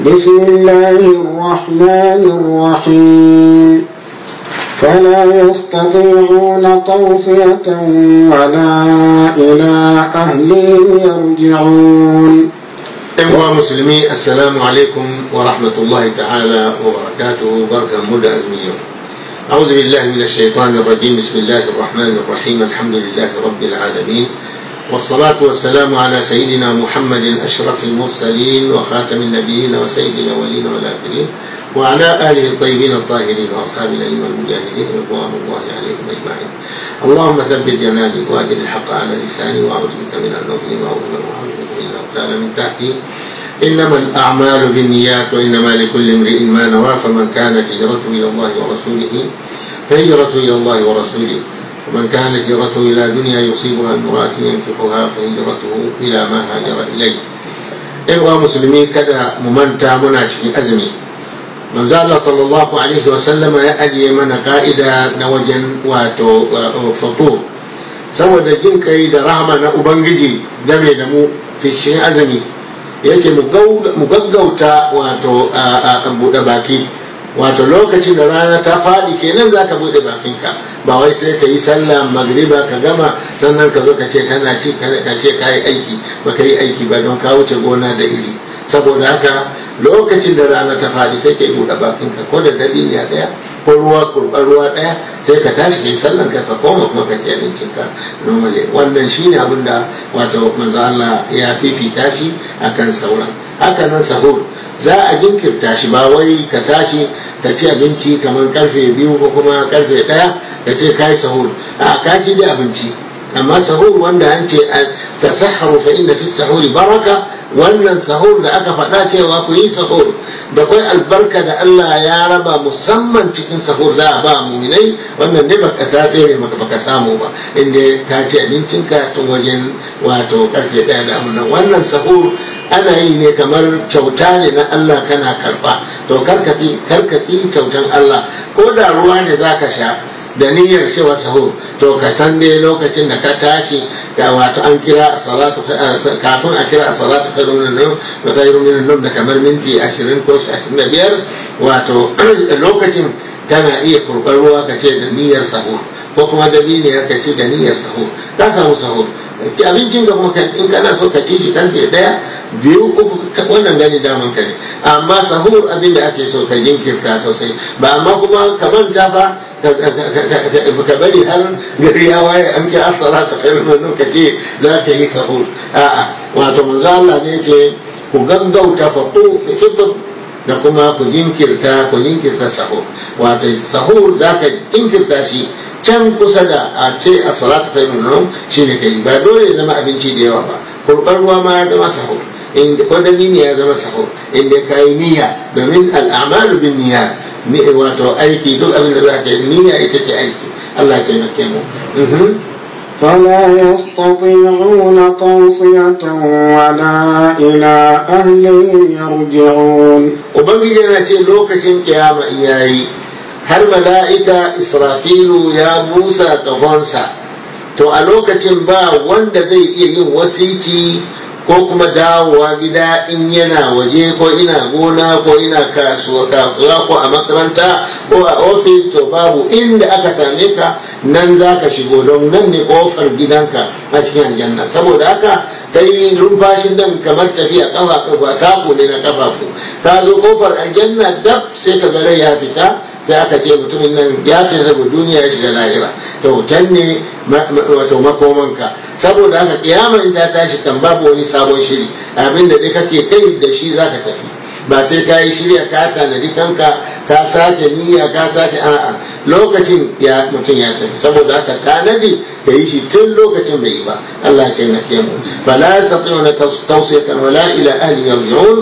بسم الله الرحمن الرحيم فلا يستطيعون توصية ولا إلى أهلهم يرجعون أيها المسلمين السلام عليكم ورحمة الله تعالى وبركاته بركة مدى أزمية أعوذ بالله من الشيطان الرجيم بسم الله الرحمن الرحيم الحمد لله رب العالمين والصلاة والسلام على سيدنا محمد أشرف المرسلين وخاتم النبيين وسيد الأولين والآخرين وعلى آله الطيبين الطاهرين وأصحاب الأئمة المجاهدين رضوان الله عليهم أجمعين اللهم ثبت جناني وأدل الحق على لساني وأعوذ بك من النظر وأظلم وأعوذ بك من الأغتال من تحتي إنما الأعمال بالنيات وإنما لكل امرئ ما نوى فمن كانت هجرته إلى الله ورسوله فهجرته إلى الله ورسوله ومن كانت هجرته إلى دنيا يصيبها امرأة ينكحها فهجرته إلى ما هاجر إليه إخوة مسلمين كذا ممنتا منا cikin azumi manzo Allah sallallahu alaihi wa sallama ya ajiye mana ka'ida na wajen wato fatur saboda jin kai da rahama na ubangiji game da mu fishin azumi yake mu gaggauta wato a buɗe baki wato lokacin da rana ta faɗi kenan za ka buɗe bakinka ba wai sai ka yi sallah magriba ka gama sannan ka zo ka ce kana ci ka ce ka yi aiki ba ka yi aiki ba don ka wuce gona da iri saboda haka lokacin da rana ta faɗi sai ka yi buɗe bakinka ko da dabiniya ɗaya ko ruwa kurɓar ruwa ɗaya sai ka tashi kai sallan ka ka koma kuma ka ci abincinka normally wannan shine abin da wato manzo Allah ya fifita shi akan sauran haka nan sahur za a jinkirta shi ba wai ka tashi ka ci abinci kamar karfe biyu ko kuma karfe ɗaya ka ce kai sahur a ka ci da abinci amma sahur wanda an ce tasahharu fa inna fi sahuri baraka wannan sahur da aka faɗa cewa ku yi sahur da kwai albarka da Allah ya raba musamman cikin sahur za a ba muminai wannan ne baka ta tsere maka baka samu ba inda ka ci abincinka tun wajen wato karfe ɗaya da amunan wannan sahur ana yi ne kamar kyauta ne na Allah kana karba to karkati karkati kyautan Allah ko da ruwa ne zaka sha da niyyar cewa sahur to ka san dai lokacin da ka tashi ga wato an kira salatu kafin a kira salatu khairun min nan da khairun min nan da kamar minti 20 ko 25 wato lokacin kana iya kurbar ruwa ka ce da niyyar sahur ko kuma da ne ka ce da niyyar sahur ka samu sahur abincin ka kuma in kana so ka ci shi karfe daya biyu uku wannan gani daman ka ne amma sahur abin da ake so ka jinkirta sosai ba amma kuma ka manta fa ka bari har gari ya waye an kira salatu khairun min ka ce za ka yi sahur a'a wato manzo Allah ne ce ku gaggauta fatu fi fitr da kuma ku jinkirta ku jinkirta sahur wato sahur za ka jinkirta shi can kusa da a ce a salatu khairun min shi ne kai ba dole ya zama abinci da yawa ba kurbar ruwa ma ya zama sahur inda kwadani ne ya zama sahur inda ka yi niyya domin al'amalu bin niyya wato aiki duk abin da za ka yi niyya ita ce aiki Allah ya taimake mu فلا يستطيعون توصية ولا إلى أهلهم يرجعون ubangiji yana ce lokacin kiyama yayi har mala'ika israfilu ya busa kafonsa to a lokacin ba wanda zai iya yin wasici ko kuma dawowa gida in yana waje ko ina gona ko ina kasuwa kasuwa ko a makaranta ko a ofis to babu inda aka same ka nan za ka shigo don nan ne kofar gidanka a cikin aljanna saboda haka kai numfashin nan kamar tafiya kafa kafa taku ne na kafafu ka zo kofar aljanna dab sai ka ga rai ya fita sai aka ce mutumin nan ya fita daga duniya ya shiga lahira to can ne wato makomanka saboda haka kiyama in ta tashi kan babu wani sabon shiri abin da dai kake kai da shi zaka tafi ba sai ka yi shirya ka tanadi kanka ka sake niyya ka sake a'a lokacin ya mutum ya tafi saboda haka tanadi ka yi shi tun lokacin bai yi ba Allah ya taimake mu fala yastati'una tawsiyatan wala ila ahli yarji'un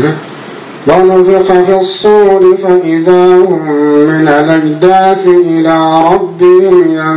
ونفخ في الصور فإذا هم من الأجداث إلى ربهم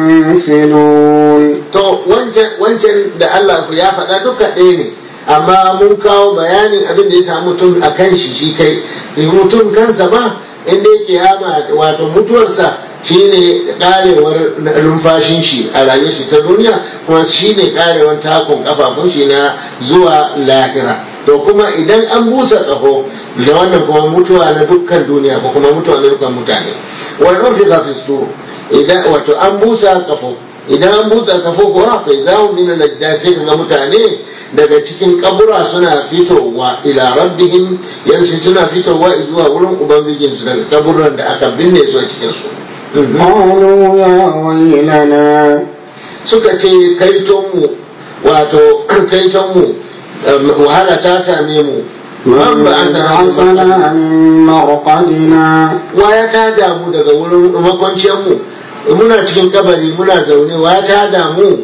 ينسلون to wancan da Allah ya faɗa duka ɗaya ne amma mun kawo bayanin abin da ya samu mutum a kan shi shi kai mutum kansa ba inda ya kiyama wato mutuwarsa shine karewar numfashin shi a rayuwar shi ta duniya kuma shine karewar takun kafafun shi na zuwa lahira to kuma idan an busa ƙaho da wannan kuma mutuwa na dukkan duniya ko kuma mutuwa na dukkan mutane wa nufiqa fi sur idan wato an busa ƙafo idan an busa kafo kuwa fa zahu min al sai ga mutane daga cikin kabura suna fitowa ila rabbihim yansu suna fitowa zuwa wurin ubangijin su daga kaburan da aka binne su a cikin su قالوا يا ويلنا suka ce kaiton mu wato kaiton mu wahala ta same mu من بعثنا من مرقدنا wa ya tada mu daga wurin makwanciyar mu muna cikin kabari muna zaune wa ya tada mu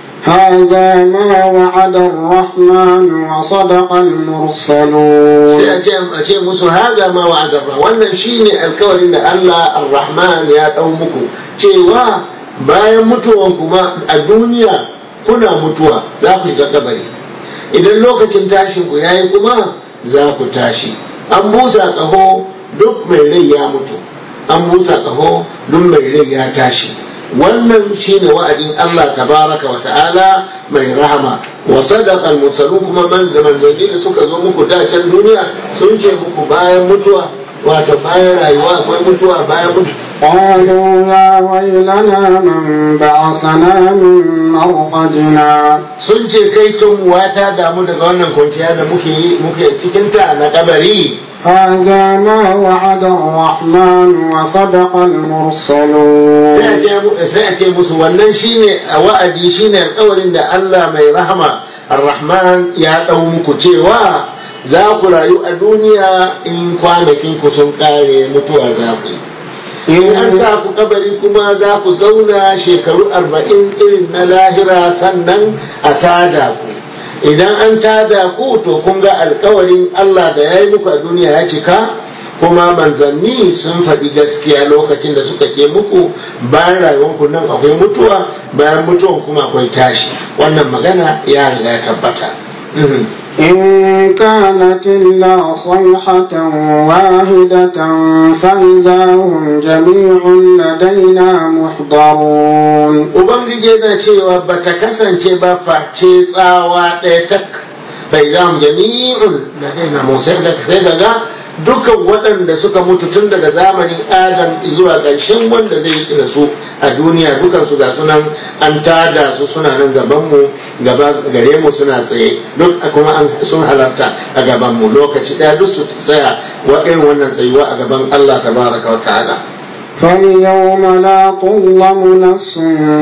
هذا ما وعد الرحمن وصدق sai المرسلون a ce a ce musu haga ma wa adarra wannan shine alkawarin da Allah ar-Rahman ya dau muku cewa bayan mutuwan kuma a duniya kuna mutuwa za ku shiga kabari idan lokacin tashin ku yayi kuma za ku tashi an busa kaho duk mai rai ya mutu an busa kaho duk mai rai ya tashi wannan shine wa'adin Allah tabaraka wa ta'ala mai rahama wa sadaqa al-mursalun kuma manzanni da suka zo muku da can duniya sun ce muku bayan mutuwa wato bayan rayuwa akwai mutuwa bayan mutuwa قالوا يا ويلنا من بعثنا من مرقدنا sun ce kai tun wata damu daga wannan kwanciya da muke muke cikin ta na kabari هذا ما وعد الرحمن وصدق sai a المرسلون ce mu- sai a ce musu wannan shine a wa'adi shine alƙawarin da Allah mai rahama ar-rahman ya ɗau muku cewa za ku rayu a duniya in kwanakin ku sun ƙare mutuwa za ku yi in an sa ku kabari kuma za ku zauna shekaru arba'in irin na lahira sannan a tada ku idan an tada ku to kun ga alkawarin Allah da ya yi muku a duniya ya cika kuma manzanni sun faɗi gaskiya lokacin da suka ce muku bayan rayuwanku nan akwai mutuwa bayan mutuwan kuma akwai tashi wannan magana ya riga ya tabbata Mhm. إن كانت إلا صيحة واحدة فإذا هم جميع لدينا محضرون ubangiji yana cewa ba ta kasance ba face tsawa ɗaya tak bai za mu jami'un da daina musai da sai daga dukkan waɗanda suka mutu tun daga zamanin adam zuwa ƙarshen wanda zai yi su a duniya dukansu ga sunan an tada su suna nan gabanmu gaba gare mu suna tsaye duk kuma an sun halarta a gabanmu lokaci ɗaya duk su tsaya wa irin wannan tsayuwa a gaban Allah tabaraka wa ta'ala فاليوم لا تظلم نفس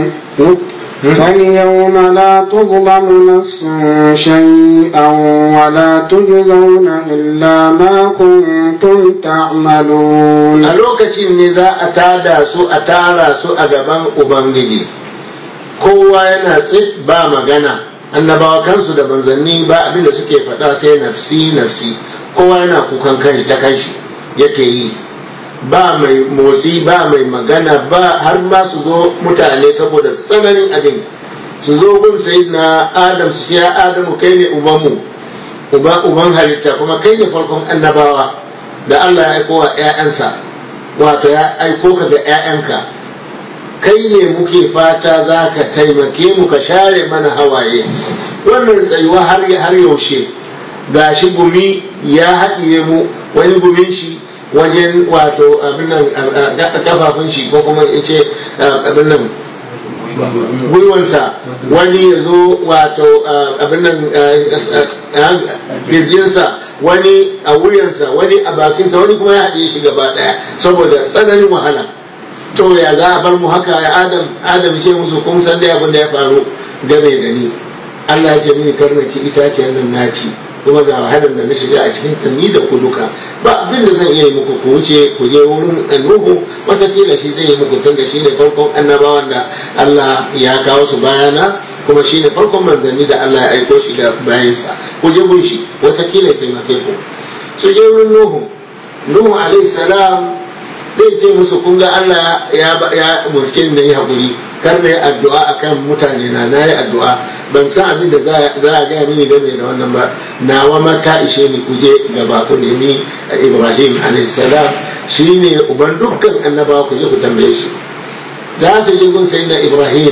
فاليوم لا تظلم نفس شيئا ولا تجزون إلا ما كنتم تعملون a lokacin ne za a tada su a tara su a gaban ubangiji kowa yana tsit ba magana annabawa kansu da manzanni ba abinda suke faɗa sai nafsi nafsi kowa yana kukan kanshi ta kanshi yake yi ba mai motsi ba mai magana ba har ma su zo mutane saboda tsananin abin su zo gun na adam su ce ya adamu kai ne ubanmu uba uban halitta kuma kai ne farkon annabawa da Allah ya aiko wa 'ya'yansa wato ya aiko ka ga 'ya'yanka kai ne muke fata za ka taimake mu ka share mana hawaye wannan tsayuwa har har yaushe ga shi gumi ya haɗiye mu wani gumin shi wajen wato abin nan kafafun shi ko kuma in ce abin nan gwiwansa wani ya zo wato abin nan girjinsa wani a wuyansa wani a bakinsa wani kuma ya haɗe shi gaba ɗaya saboda tsananin wahala to ya za a bar mu haka ya adam adam ce musu kun san da abin da ya faru game da ni Allah ya ce mini kar na ci itaciyar nan na ci kuma ga wahalar da na shiga a cikin ta ni da ku duka ba abin da zan iya yi muku ku wuce ku je wurin annuhu watakila shi zai yi muku tun da shi ne farkon annabawan da Allah ya kawo su bayana kuma shi ne farkon manzanni da Allah ya aiko shi da bayansa ku je gun shi watakila ya taimake ku su je wurin nuhu nuhu alaihi salam zai ce musu kun ga Allah ya ya umurce ni yi hakuri kar na yi addu'a akan mutane na na yi addu'a ban san abin da za a gaya mini game da wannan ba nawa ma ta ishe ni kuje gaba ku nemi Ibrahim alaihi salam shine uban dukkan annabawa ku je ku tambaye shi za su je gun sayyidina Ibrahim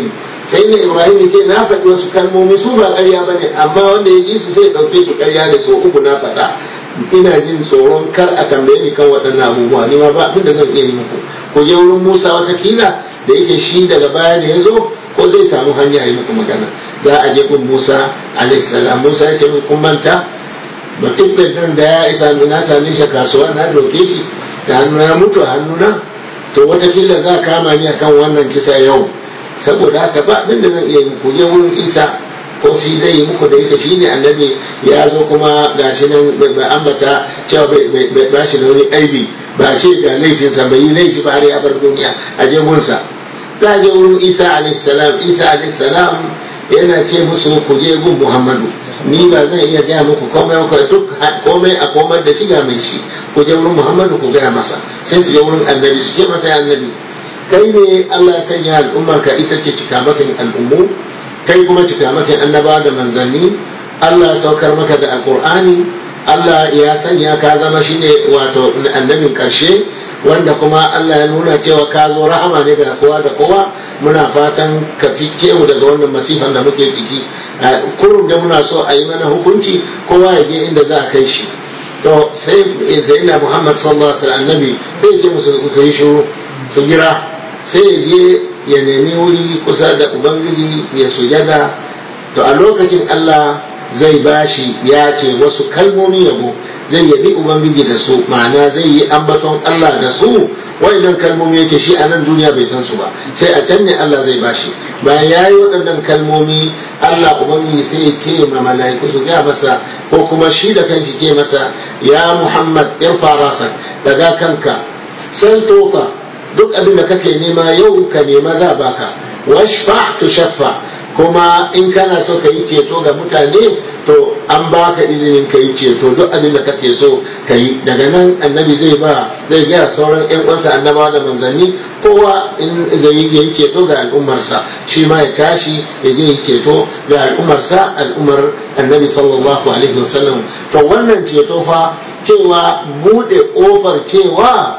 sai na ibrahim ce na faɗi wasu kalmomi su ba ƙarya ba ne amma wanda ya ji su sai ɗauke su ƙarya ne so uku na faɗa ina jin tsoron kar a tambaye ni kan waɗannan abubuwa ni ma ba abin da zan iya yi muku ku je wurin musa watakila da yake shi daga baya ne ya zo ko zai samu hanya yi muku magana za a je gun musa alaihissalam musa ya ce musu kun manta mutum nan da ya isa na same shi kasuwa na doke shi da hannu ya mutu a hannuna to watakila za a kama ni akan wannan kisa yau saboda haka ba abin da zan iya yi ku je wurin isa ko shi zai yi muku da yake shi ne annabi ya zo kuma ga shi nan bai ambata cewa bai ba shi da wani aibi ba ce ga laifinsa bai yi laifi ba har ya bar duniya a je gunsa za a je wurin isa alaihissalam isa alaihissalam yana ce musu ku je gun muhammadu ni ba zan iya gaya muku komai ko duk komai a komai da shiga mai shi ku je wurin muhammadu ku gaya masa sai su je wurin annabi su je masa ya annabi kai ne allah ya sanya al'ummar ka ita ce cikamakin al'ummu kai kuma cikamakin annaba da manzanni allah ya saukar maka da alkur'ani allah ya sanya ka zama shine wato annabin karshe wanda kuma Allah ya nuna cewa ka zo rahama ne ga kowa da kowa muna fatan ka fi mu daga wannan masifan da muke ciki kurum da muna so a yi mana hukunci kowa ya je inda za a kai shi to sai zaina muhammad sallallahu alaihi wasallam annabi sai ya ce musu su yi shuru su gira sai ya je ya nemi wuri kusa da ubangiji ya sujada to a lokacin Allah zai bashi ya ce wasu kalmomi yabo zai yabi ubangiji da su ma'ana zai yi ambaton Allah da su waɗannan kalmomi yake shi a nan duniya bai san su ba sai a can ne Allah zai bashi bayan ya yi waɗannan kalmomi Allah ubangiji sai ya ce ma mala'iku su gaya masa ko kuma shi da kanshi ce masa ya Muhammad irfa rasa daga kanka san toka duk abin da kake nema yau ka nema za baka washfa tushaffa kuma in kana so ka yi ceto ga mutane to an baka izinin ka yi ceto duk abin da kake so ka yi daga nan annabi zai ba zai gaya sauran yan uwansa annabawa da manzanni kowa in zai yi ceto ga al'ummarsa shi ma ya tashi ya je yi ceto ga al'ummarsa al'ummar annabi sallallahu alaihi wasallam to wannan ceto fa cewa bude kofar cewa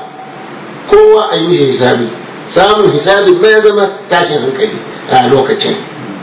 kowa a yi mishi hisabi samun hisabin ma ya zama tashin hankali a lokacin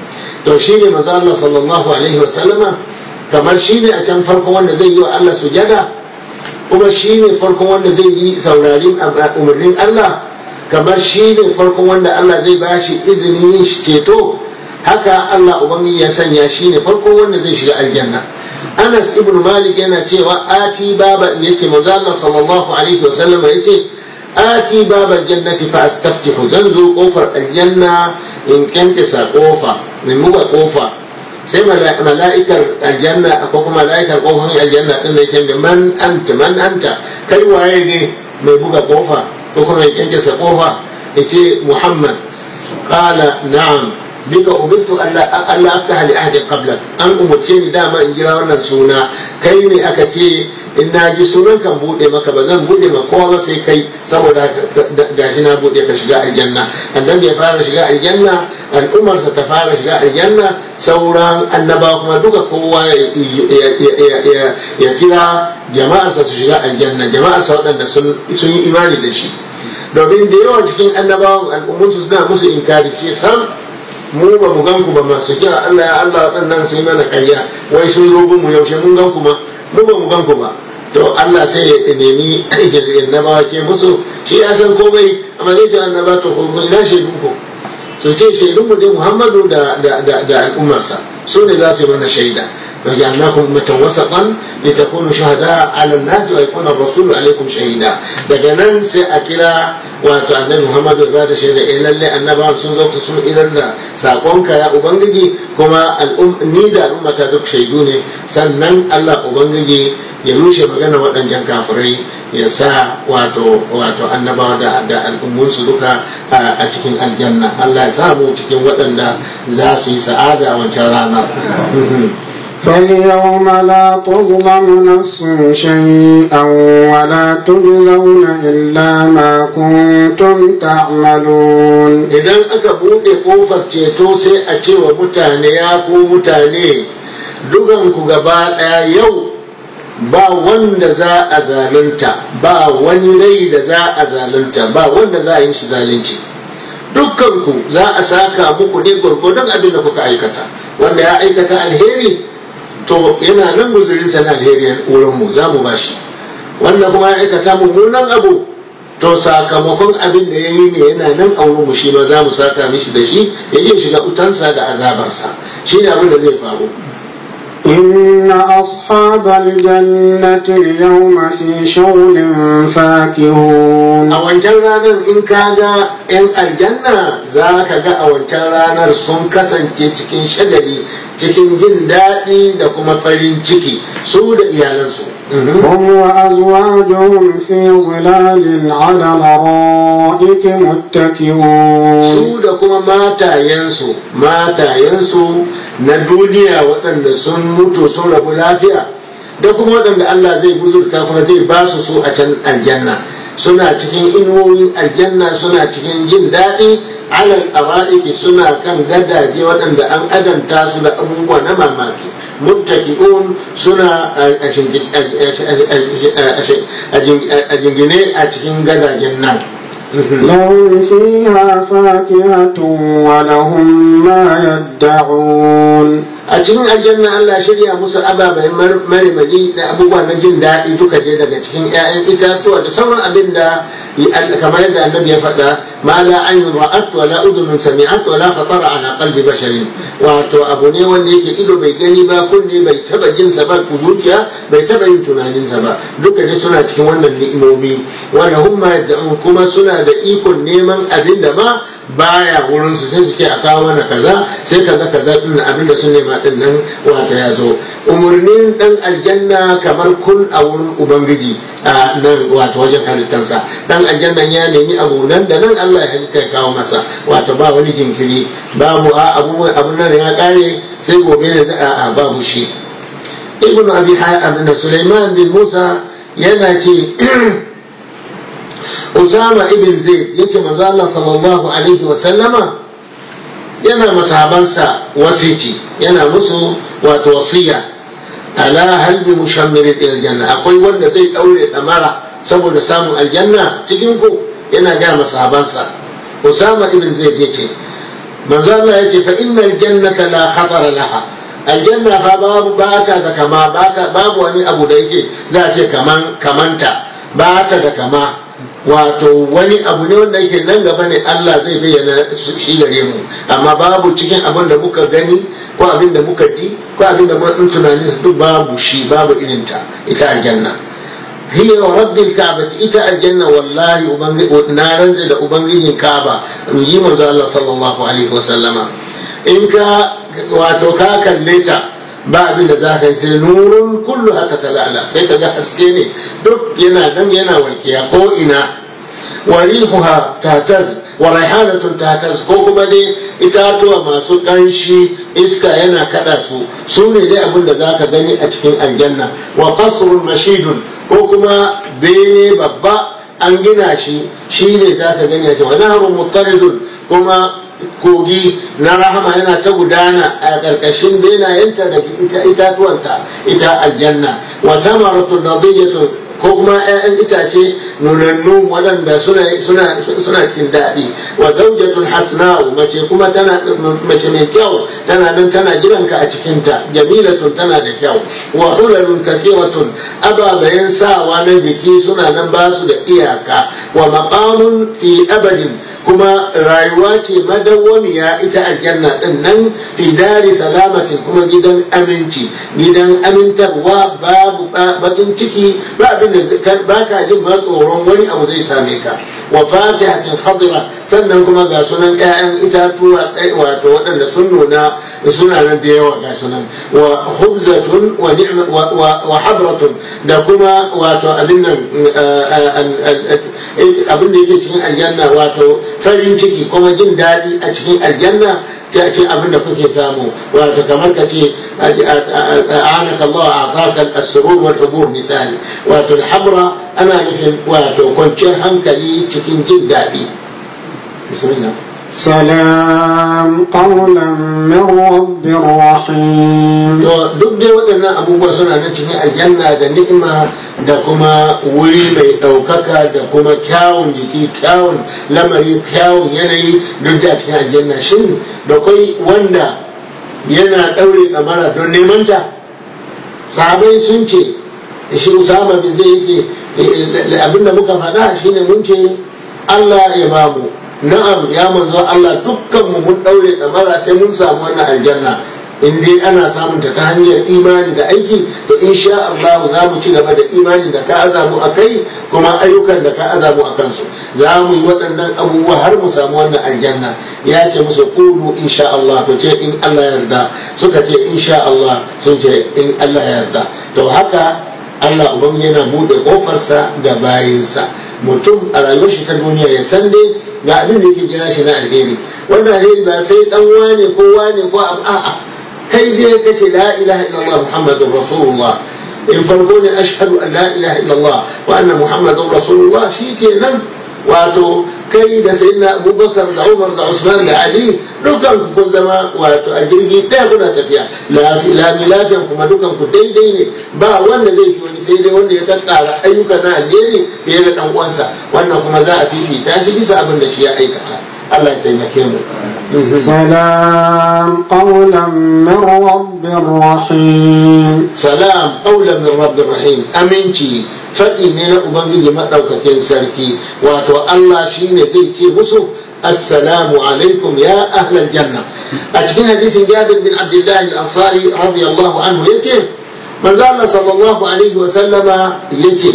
to shi ne maza Allah sallallahu alaihi wasallama kamar shi ne a can farko wanda zai yi wa Allah sujada kuma shi ne farkon wanda zai yi saurarin umarnin Allah kamar shi ne farkon wanda Allah zai ba shi izinin yin ceto haka Allah ubangiji ya sanya shi ne farkon wanda zai shiga aljanna Anas ibn Malik yana cewa ati baba yake maza Allah sallallahu alaihi wasallama yace ati baba jannati fa astaftihu zan zo kofar aljanna in kyankisa kofa in buga kofa sai mala'ikar aljanna ko kuma mala'ikar kofar aljanna din da yake man anta man anta kai waye ne mai buga kofa ko kuma ya kyankisa kofa ya ce muhammad qala na'am bika umirtu Allah Allah aftaha li ahadin qabla an umurce ni dama in jira wannan suna kai ne aka ce in na ji sunan kan bude maka ba zan bude ma kowa ba sai kai saboda gashi na bude ka shiga aljanna annabi ya fara shiga aljanna al'ummarsa ta fara shiga aljanna sauran annaba kuma duka kowa ya kira jama'arsa su shiga aljanna jama'arsa waɗanda sun yi imani da shi domin da yawan cikin annabawan al'ummunsu suna musu inkari ce sam mu ba mu gan ku ba masu kira Allah ya Allah waɗannan sai mana karya wai sun zo mu yaushe mun gan ku ma mu ba mu gan ku ba to Allah sai ya nemi annabawa ce musu shi ya san komai amma zai ce annaba to ko ina shaidun ku su ce shaidun mu dai Muhammadu da da da al'ummarsa su ne za su yi mana shaida وجعلناكم أمة وسطا لتكونوا شهداء على الناس ويكون الرسول عليكم شهيدا daga nan sai a kira wato annabi Muhammadu ya bada shaida eh lalle annabawan sun zo su idan da sakonka ya ubangiji kuma ni da al'ummata duk shaidu ne sannan Allah ubangiji ya rushe magana waɗancan kafirai ya sa wato wato annabawa da da al'ummunsu duka a cikin aljanna Allah ya samu cikin waɗanda za su yi sa'ada a wancan ranar فاليوم لا تظلم نفس شيئا ولا تجزون إلا ما كنتم تعملون idan aka buɗe ƙofar ceto sai a ce wa mutane ya ku mutane dukanku gaba ɗaya yau ba wanda za a zalunta ba wani rai da za a zalunta ba wanda za a yi shi zalunci dukkanku za a saka muku ne gwargwadon abin da kuka aikata wanda ya aikata alheri to yana nan guzurinsa na alheri wurin mu za mu bashi wanda kuma ya aikata mummunan abu to sakamakon abin da ya yi ne yana nan a wurin mu shi ma za mu saka mishi da shi ya iya shiga utansa da azabarsa shi ne abin da zai faru إن أصحاب الجنة اليوم في شغل فاكهون a wancan ranar in ka ga 'yan aljanna za ka ga a wancan ranar sun kasance cikin shagali cikin jin daɗi da kuma farin ciki su da iyalansu هم وأزواجهم في ظلال على الأرائك متكئون su da kuma matayensu matayensu na duniya waɗanda sun mutu sun rabu lafiya da kuma waɗanda Allah zai buzurta kuma zai ba su su a can aljanna suna cikin inuwoyin aljanna suna cikin jin daɗi alal ara'iki suna kan gadaje waɗanda an adanta su da abubuwa na mamaki muttaki'un suna a jingine a cikin gadajen nan لهم فيها فاكهة ولهم ما يدعون a cikin aljanna Allah shirya musu ababen marmari da abubuwa na jin daɗi duka dai daga cikin 'ya'yan itatuwa da sauran abin da kamar yadda annabi ya faɗa ma la aynun ra'at wa la udhunun sami'at wa la khatara ala qalbi basharin wato abu ne wanda yake ido bai gani ba kunne bai taba jin sa ba ku zuciya bai taba yin tunanin sa ba duka dai suna cikin wannan ni'imomi wanda hum ma yad'un kuma suna da ikon neman abin da ma baya wurin su sai suke a kawo mana kaza sai kaga kaza din abin da sun nema din nan wato ya zo umarnin dan aljanna kamar kun a wurin ubangiji a nan wato wajen halittansa dan aljanna ya nemi abu nan da nan Allah ya halitta ya kawo masa wato ba wani jinkiri babu a abu abu nan ya kare sai gobe ne za a babu shi ibn abi abin sulaiman bin musa yana ce usama ibn zaid yake manzo Allah sallallahu alaihi wa sallama yana masahabansa wasiki yana musu wato wasiya ala halbi mushammirin ila aljanna akwai wanda zai daure damara saboda samun aljanna cikin ku yana ga masahabansa usama ibn zaid yace manzo Allah yace fa innal jannata la khatara laha aljanna fa babu bata da kama bata babu wani abu da yake za a ce kaman kamanta bata da kama wato wani abu ne wanda yake nan gaba ne Allah zai bayyana shi gare mu amma babu cikin abin da muka gani ko abin da muka ji ko abin da mun tunani duk babu shi babu irin ta ita aljanna hiya wa rabbil ka'bati ita aljanna wallahi ubangi na ranze da ubangijin ka'aba yi manzo Allah sallallahu alaihi wa sallama in ka wato ka kalle ta ba abin da za ka yi sai nurun kullu haka talala sai ka ga haske ne duk yana nan yana walkiya ko ina wa rihuha tataz wa raihanatun tataz ko kuma dai itatuwa masu ƙanshi iska yana kada su su ne dai abin da za ka gani a cikin aljanna wa qasrun mashidun ko kuma bene babba an gina shi shi ne za ka gani a cikin wa nahrun muttaridun kuma kogi na rahama yana ta gudana a ƙarƙashin benayenta da ita itatuwanta ita aljanna wa thamaratun nadiyatun ko kuma 'ya'yan itace nunannu waɗanda suna cikin daɗi wa zaujatun hasna'u mace kuma tana mace mai kyau tana nan tana gidanka a cikinta jamilatun tana da kyau wa hulalun kathiratun ababayen sawa na jiki suna nan ba su da iyaka wa maqamun fi abadin kuma rayuwa ce madawwamiya ita aljanna din nan fi dari salamatin kuma gidan aminci gidan amintarwa babu bakin ciki ba abin da ba ka jin ma tsoron wani abu zai same ka wa fatihatin khadira sannan kuma ga sunan ƴaƴan itatuwa wato waɗanda sun nuna suna nan da yawa ga sunan wa khubzatun wa ni'ma wa habratun da kuma wato abin nan abin da yake cikin aljanna wato farin ciki kuma jin daɗi a cikin aljanna ta ce abin da kuke samu wato kamar ka ce a'anaka Allah a afaka as-surur wal hubur misali wato al-habra ana nufin wato kwanciyar hankali cikin jin daɗi bismillah سلام قولا من رب رحيم to duk dai waɗannan abubuwa suna nan cikin aljanna da ni'ima da kuma wuri mai ɗaukaka da kuma kyawun jiki kyawun lamari kyawun yanayi duk da cikin aljanna shin da kai wanda yana ɗaure ɗamara don neman ta sahabai sun ce shi usama bin zai yake abinda muka faɗa shine mun ce allah ya bamu na'am ya manzo Allah dukkan mu mun daure damara sai mun samu wannan aljanna in dai ana samun ta ta hanyar imani da aiki to insha Allah za mu ci gaba da imani da ka azamu a kai kuma ayyukan da ka azamu a kansu za mu yi waɗannan abubuwa har mu samu wannan aljanna ya ce musu qulu insha Allah ku ce in Allah ya yarda suka ce insha Allah sun ce in Allah ya yarda to haka Allah uban yana bude kofarsa ga bayinsa mutum a rayuwar shi ta duniya ya san dai ga abin da yake jira shi na alheri wannan alheri ba sai dan wane ko wane ko a'a kai dai kace la ilaha illallah muhammadur rasulullah in farko ne ashhadu an la ilaha illallah wa anna muhammadur rasulullah shikenan wato kai da sayyidina abubakar da umar da usman da ali dukan ku kun zama wato a jirgi ɗaya kuna tafiya lami lafiyan kuma dukan ku daidai ne ba wanda zai fi wani sai dai wanda ya kakkara ayyuka na alheri fiye da dan uwansa wannan kuma za a fifita shi bisa abin da shi ya aikata Allah ya taimake mu سلام قولا من رب رحيم salam qawlan min rabbir rahim aminci faɗi ne na ubangiji maɗaukakin sarki wato Allah shine zai ce musu assalamu alaikum ya ahlal janna a cikin hadisin jabir bin abdullahi al-ansari radiyallahu anhu yace manzo Allah sallallahu alaihi wa sallama yace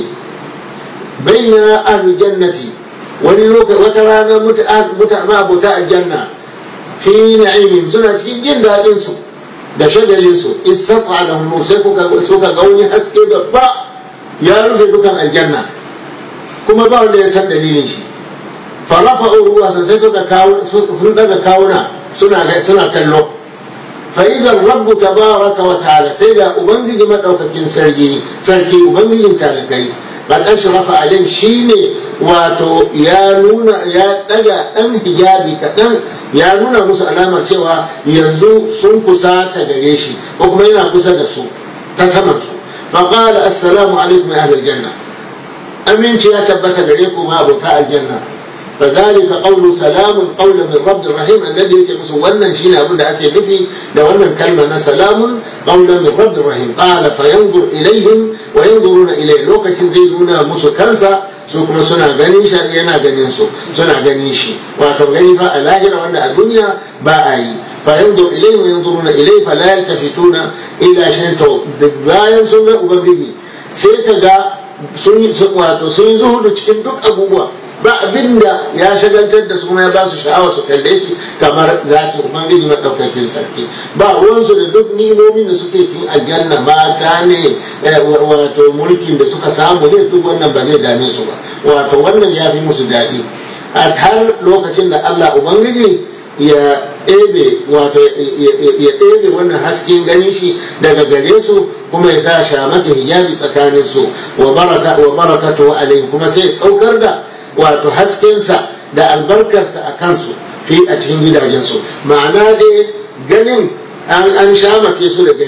baina ahlul jannati wani lokaci wata rana muta abuta aljanna fi na'imim suna cikin jin daɗin su da shagalinsu istata da sai suka ga wani haske babba ya rufe dukan aljanna kuma ba wanda ya san dalilin shi farafa ruwa sai suka kawo sun daga kawuna suna suna kallo fa idan rabbu tabaraka wa ta'ala sai da ubangiji madaukakin sarki sarki ubangijin talakai ba dan sharafa alim shine wato ya nuna ya daga dan hijabi kaɗan ya nuna musu alamar cewa yanzu sun kusa ta gare shi ko kuma yana kusa da su ta saman su faqala assalamu alaikum ya ahlal janna aminci ya tabbata gare ku ma abota aljanna فذلك قول سلام قول من رب الرحيم الذي يجي musu wannan shine abin da ake nufi da wannan kalma na salamun qawlan min rabbir rahim qala fayanzur ilaihim wa yanzuruna ilayhi lokacin zai nuna musu kansa su kuma suna ganin shi yana ganin su suna ganin shi wato gani fa a lahira wanda a duniya ba a yi fayanzur ilayhi wa yanzuruna ilayhi fala yaltafituna ila shay'in to bayan sun ga ubangiji sai ka ga sun wato sun yi zuhudu cikin duk abubuwa ba abin da ya shagaltar da su kuma ya ba su sha'awa su kalle shi kamar zaki ubangiji maɗaukakin sarki ba ruwansu da duk nimomin da suke cikin aljanna mata ne wato mulkin da suka samu ne duk wannan ba zai dame su ba wato wannan ya fi musu daɗi a har lokacin da allah ubangiji ya ɗebe wato ya ɗebe wannan hasken ganin shi daga gare su kuma ya sa shamata hijabi tsakanin su wa baraka wa barakatu alaihi kuma sai saukar da wato haskensa da albarkarsa a kansu fi a cikin gidajensu ma'ana dai ganin an an shamake su daga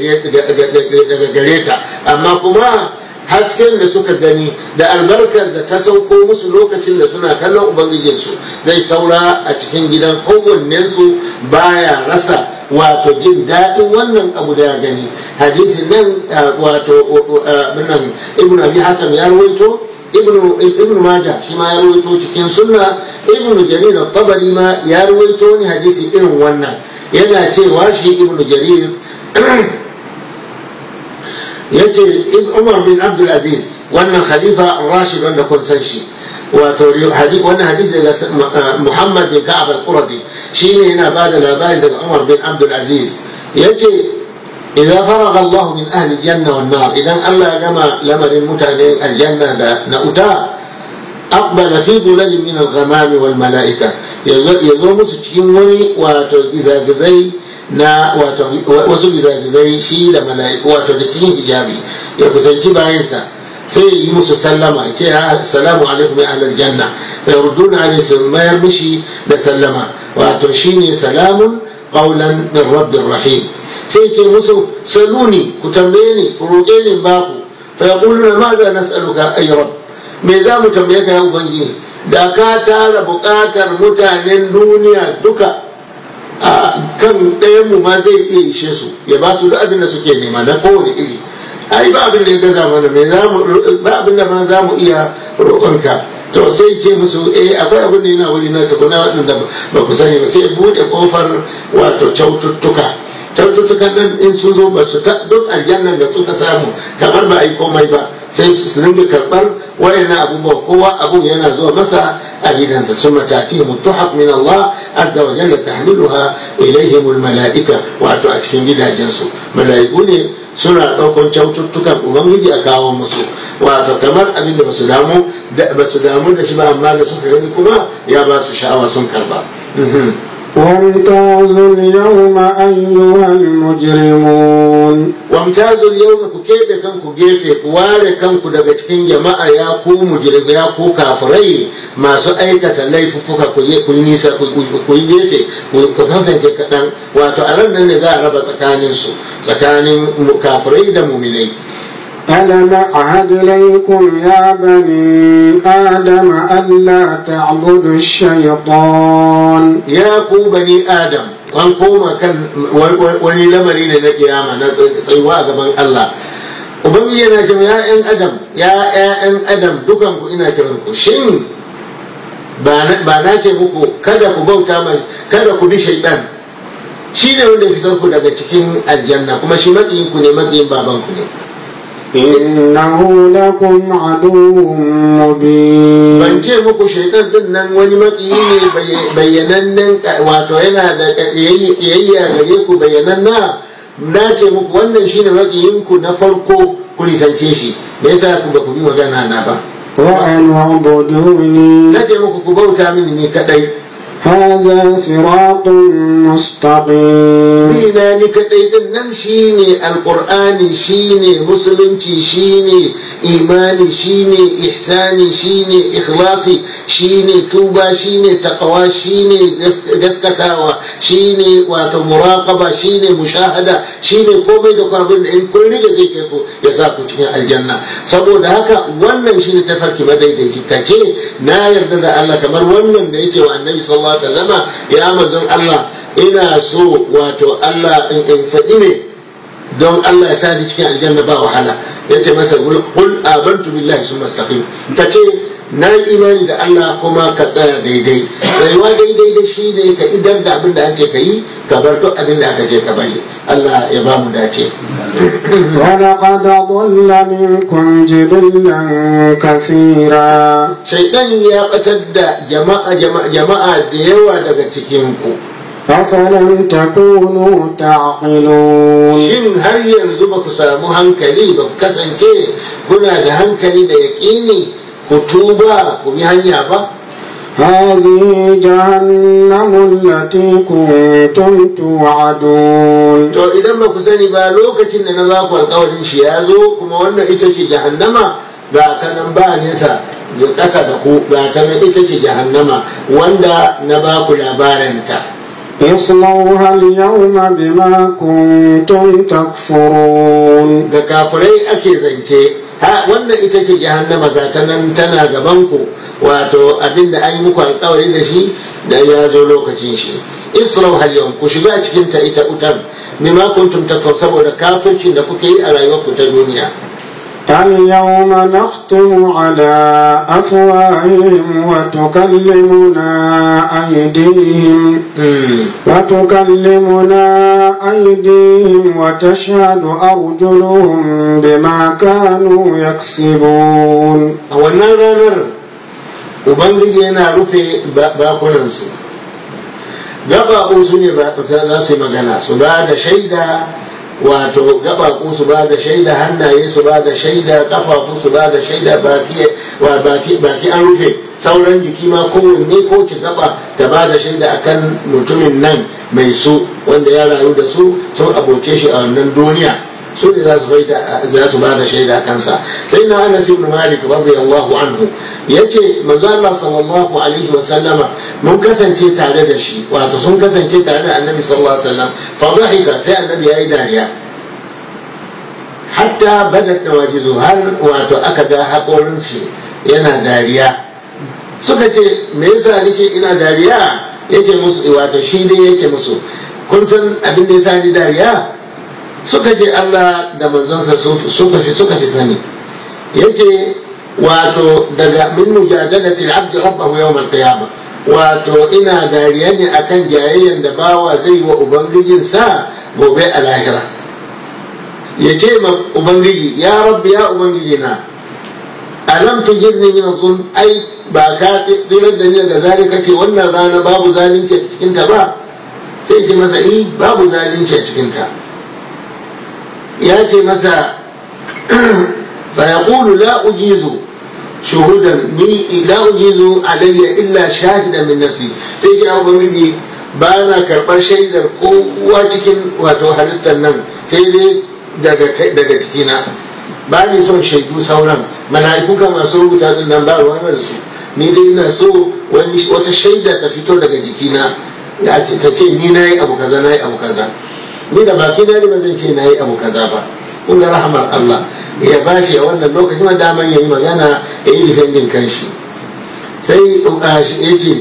gare ta amma kuma hasken da suka gani da albarkar da ta sauko musu lokacin da suna kallon ubangijinsu zai saura a cikin gidan kowannensu baya rasa wato jin daɗin wannan abu da ya gani hadisin nan wato ibn abi hatam ya rawaito ibnu maja shi ma ya rawaito cikin sunna ibnu jarir tabari ma ya rawaito ni hadisi irin wannan yana cewa shi ibnu jarir yace umar bin abdul aziz wannan khalifa rashid wanda kun san shi wato wannan hadisi daga muhammad bin ka'ab al-qurazi shine yana ba da labari daga umar bin abdul aziz yace إذا فرغ الله من أهل الجنة والنار إذا الله جمع لمر المتعنين الجنة نأتا أقبل في ظلل من الغمام والملائكة يزو مسجين وني واتو إذا na wasu gizagizai shi da mala'iku wato da cikin hijabi ya kusanci bayansa sai yi musu sallama ya ce assalamu alaikum ya ahlal janna fa yurduna alayhi su mayar mishi da sallama wato shine salamun qawlan min rabbir rahim sai ke musu saluni ku tambaye ni ku roƙe ni baku fa yaquluna ma za nas'aluka ay rabb me za mu tambaye ka ya ubangiji da ka tara buƙatar mutanen duniya duka a kan ɗayanmu ma zai iya ishe su ya ba su duk abin da suke nema na kowane iri ai ba abin da ya gaza mana me za mu ba abin da ma za mu iya roƙonka to sai ce musu eh akwai abin da yana wuri na tukuna waɗanda ba ku sani ba sai buɗe ƙofar wato kyaututtuka kyaututtukan nan in sun zo ba su ta duk aljannan da suka samu kamar ba a yi komai ba sai su ringa karɓar wayannan abubuwa kowa abun yana zuwa masa a gidansa sun matati mutuhaf min Allah azza wa jalla tahmiluha ilaihim mala'ika wato a cikin gidajensu mala'iku ne suna ɗaukar kyaututtukan ubangiji a kawo musu wato kamar abin da basu damu da basu damu da shi ba amma da suka gani kuma ya ba su sha'awa sun karba وامتازوا اليوم أيها المجرمون wamtazul yau ku keɓe kanku gefe ku ware kanku daga cikin jama'a ya ku mujrim ya ku kafirai masu aikata laifuffuka ku yi nisa ku yi gefe ku kasance kaɗan wato a ran nan ne za a raba tsakanin su tsakanin kafirai da muminai ألم أعهد إليكم يا بني آدم ألا تعبدوا الشيطان ya ku bani adam an koma kan wani lamari ne na kiyama na tsayuwa a gaban Allah ubangiji yana cewa ya ƴan adam ya ƴaƴan adam dukan ku ina kiran ku shin ba na ce muku kada ku bauta mai kada ku bi shaidan shi ne wanda ya fitar ku daga cikin aljanna kuma shi maƙiyin ku ne maƙiyin baban ku ne إنه لكم عدو مبين ban ce muku shaitan din nan wani maƙiyi ne bayyanannen wato yana da ƙiyayya gare ku bayyananna na ce muku wannan shine maƙiyin ku na farko ku nisance shi me yasa ku ba ku bi magana na ba وأن اعبدوني na ce muku ku bauta mini ni kadai هذا صراط مستقيم Dina ni kaɗai din nan shine alƙur'ani shine musulunci shine imani shine ihsani shine ikhlasi shine tuba shine taqwa shine gaskatawa shine wato muraqaba shine mushahada shine komai da kwabin da in kun riga zai kai ku ya sa ku cikin aljanna saboda haka wannan shine tafarki madaidaici kace na yarda da Allah kamar wannan da yake wa annabi sallallahu alaihi wasallama ya manzon Allah ina so wato Allah in faɗi ne don Allah ya sa ni cikin aljanna ba wahala ya ce masa kul abantu billahi sun mastaqim ka ce na yi imani da Allah kuma ka tsaya daidai tsayuwa daidai da shi ne ka idan da abin da an ce ka yi ka bar duk abin da aka ce ka bari Allah ya ba mu dace ولقد ضل منكم جبلا كثيرا shaidan ya batar da jama'a jama'a jama'a da yawa daga cikin ku أفلم تكونوا تعقلون shin har yanzu ba ku samu hankali ba ku kasance kuna da hankali da yaƙini ku tuba ku bi hanya ba هذه جهنم التي كنتم توعدون to idan ba ku sani ba lokacin da na ba ku alƙawarin shi ya zo kuma wannan ita ce jahannama ga ta nan ba nesa da ƙasa da ku ga ta nan ita ce jahannama wanda na ba ku labarinta اصلوها اليوم بما كنتم تكفرون ga kafirai ake zance ha wannan ita ce jahannama ga ta nan tana gaban ku wato abinda an yi muku alkawari da shi da ya zo lokacin shi isra hal yau ku shiga cikin ta ita utan bima kuntum takfur saboda kafircin da kuke yi a rayuwar ku ta duniya اليوم نختم على أفواههم وتكلمنا أيديهم وتكلمنا أيديهم وتشهد أرجلهم بما كانوا يكسبون a wannan ranar ubangiji yana rufe bakunansu gabaɓu su ne za su yi magana su ba da shaida wato gabaku su ba da shaida hannaye su ba da shaida kafafu su ba da shaida baki an rufe sauran jiki ma kowanne ko ci gaba ta ba da shaida akan mutumin nan mai su wanda ya rayu da su sun aboce shi a wannan duniya su ne za su ba da shaida kansa sai na anas ibn malik radiyallahu anhu yace manzo Allah sallallahu alaihi wa sallama mun kasance tare da shi wato sun kasance tare da annabi sallallahu alaihi wasallam fa dhahika sai annabi yayi dariya hatta badat nawajizu har wato aka ga hakorin shi yana dariya suka ce me yasa nake ina dariya yake musu wato shi dai yake musu kun san abin da yasa ni dariya suka ce Allah da manzonsa suka fi suka fi sani yace wato daga min mujadalati al-abd rabbahu yawm al-qiyamah wato ina dariya ne akan jayayyan da bawa zai wa ubangijinsa gobe a lahira ya ce ma ubangiji ya rabbi ya ubangiji na alam tujirni min zulm ai ba ka tsirar da ni daga zalika ce wannan rana babu zalunci a cikin ta ba sai ce masa eh babu zalunci a cikin ta ya ce masa fa yaqulu la ujizu shuhudan ni la ujizu alayya illa shahidan min nafsi sai ce ubangiji ba na karɓar shaidar kowa cikin wato halittar nan sai dai daga jikina ba ni son shaidu sauran mala'iku kan masu rubuta din nan ba ruwan da su ni dai ina so wani wata shaida ta fito daga jikina ya ce ta ce ni nayi abu kaza nayi abu kaza ni da baki na ne ba zan ce nayi abu kaza ba kun ga rahamar Allah ya bashi a wannan lokacin ma daman yayi magana ya yi defending kanshi sai ya ce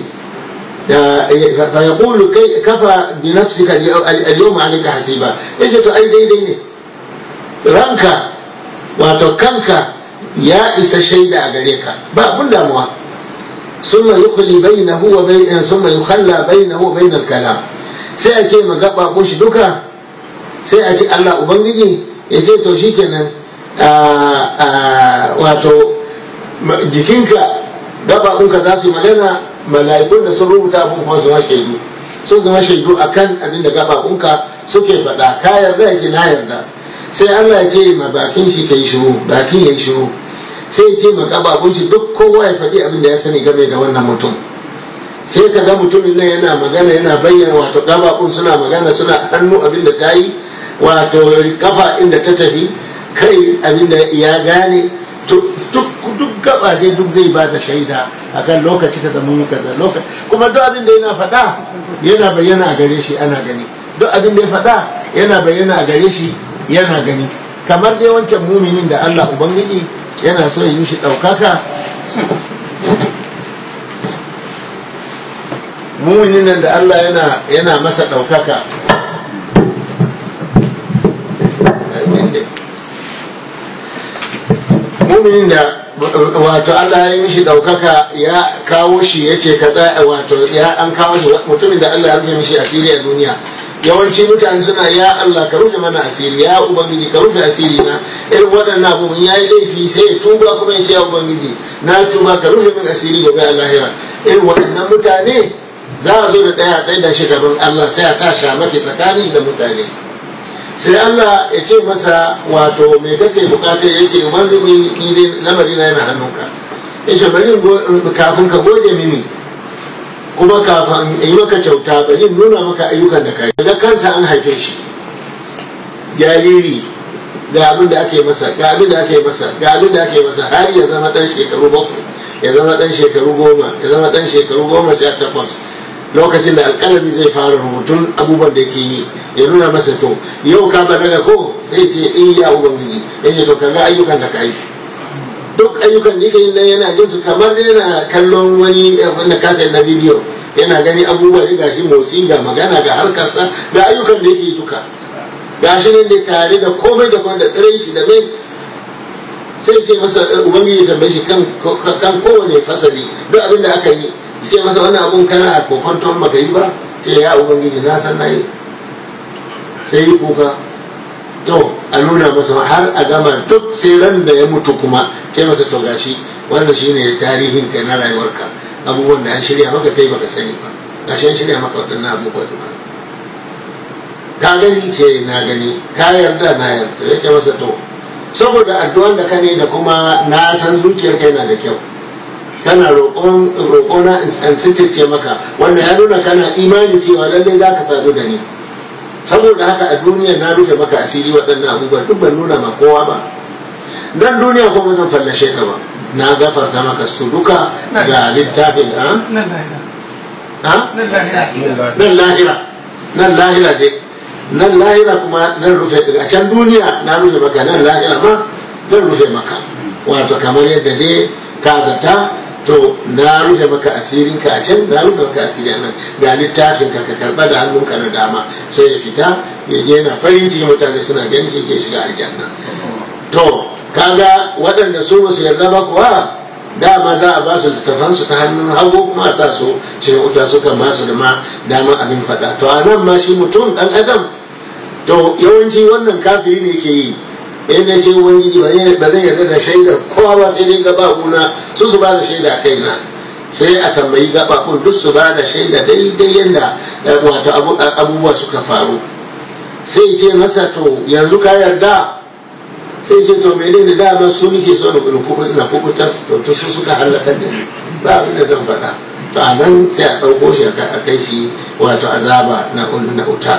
فيقول كي كفى بنفسك اليوم عليك حسيبا yace to ai daidai ne ranka wato kanka ya isa shaida a gare ka ba abun damuwa ثم يخلي بينه وبين ثم يخلى بينه وبين الكلام sai a ce magaba shi duka sai a ce Allah ubangiji ya ce to shikenan wato jikinka gabaɓunka za su yi magana mala'ikun da sun rubuta abin kuma su shaidu sun zama shaidu a kan abin da gabaɓunka suke faɗa ka yarda ya ce na yarda sai allah ya ce ma bakin shi kai shiru bakin ya yi shiru sai ya ce ma gabaɓun shi duk kowa ya faɗi abin da ya sani game da wannan mutum sai ka ga mutumin nan yana magana yana bayyana wato gabaɓun suna magana suna hannu abin da ta yi wato kafa inda ta tafi kai abin da ya gane duk gaba dai duk zai ba da shaida akan lokaci kaza mun yi kaza lokaci kuma duk abin da yana faɗa yana bayyana a gare shi ana gani duk abin da ya faɗa yana bayyana a gare shi yana gani kamar dai wancan muminin da Allah ubangiji yana so yi mishi ɗaukaka muminin nan da Allah yana yana masa ɗaukaka muminin da wato Allah ya yi mishi ɗaukaka ya kawo shi ya ce ka tsaya wato ya an kawo shi mutumin da Allah ya rufe mishi asiri a duniya yawanci mutane suna ya Allah ka rufe mana asiri ya ubangiji ka rufe asiri na irin waɗannan abubuwan ya yi laifi sai ya tuba kuma ya ce ya ubangiji na tuba ka rufe min asiri gobe a lahira irin waɗannan mutane za a zo da ɗaya tsaye da shi gaban Allah sai a sa shamaki tsakanin da mutane sai Allah ya ce masa wato me kake bukata ya ce ubangiji ni dai lamari na yana hannunka ya ce bari kafin ka gode mini kuma kafin yi maka kyauta bari nuna maka ayyukan da kai daga kansa an haife shi jariri ga abin da ake masa ga abin da ake masa ga abin da ake masa har ya zama dan shekaru bakwai ya zama dan shekaru goma ya zama dan shekaru goma sha takwas lokacin da alƙalami zai fara rubutun abubuwan da yake yi ya nuna masa to yau ka balaga ko sai ce eh ya ubangiji ya ce to ka ga ayyukan da ka yi duk ayyukan da yake yin nan yana jin su kamar yana kallon wani wanda kasa na bidiyo yana gani abubuwa da gashi motsi ga magana ga harkarsa ga ayyukan da yake duka gashi ne da tare da komai da komai da tsirai shi da mai sai ce masa ubangiji tambaye shi kan kowane fasali duk abin da aka yi ce masa wannan abun kana a kokonton baka yi ba ce ya ubangiji na san na yi sai yi kuka to a nuna masa har a gama duk sai ran da ya mutu kuma ce masa to gashi wannan shine tarihin ka na rayuwarka abubuwan da an shirya maka kai baka sani ba gashi an shirya maka waɗannan abubuwan ba ka gani ce na gani ka yarda na yarda ya ce masa to saboda addu'an da ka ne da kuma na san zuciyarka yana da kyau kana roƙona in sitirce maka wanda ya nuna kana imani cewa lallai za ka sadu da ni saboda haka a duniya na rufe maka asiri waɗannan abubuwa duk ban nuna ma kowa ba nan duniya kuma zan fallashe ka ba na gafarta maka su duka ga littafin a nan lahira nan lahira dai nan lahira kuma zan rufe a can duniya na rufe maka nan lahira ma zan rufe maka wato kamar yadda dai ka zata to na rufe maka asirin ka a can na rufe maka asiri a nan ga littafin ka ka karba da hannunka na dama sai ya fita ya yana farin ciki mutane suna ganin shi ke shiga aljanna to kaga waɗanda su ba su yarda ba kuwa dama za a ba su littafansu ta hannun hagu kuma a sa su cikin wuta suka ba su da ma dama abin faɗa to a nan ma shi mutum ɗan adam to yawanci wannan kafiri ne ke yi yadda ce ubangiji ba zai yarda da shaidar kowa ba sai dai gababuna su su ba da shaida a kaina sai a tambayi gababun duk su ba da shaida daidai yadda wato abubuwa suka faru sai ce masa to yanzu ka yarda sai ce to mene ne dama su nake so na kubutar to to su suka halaka da ni ba abin da zan faɗa to a nan sai a ɗauko shi a kai shi wato azaba na wuta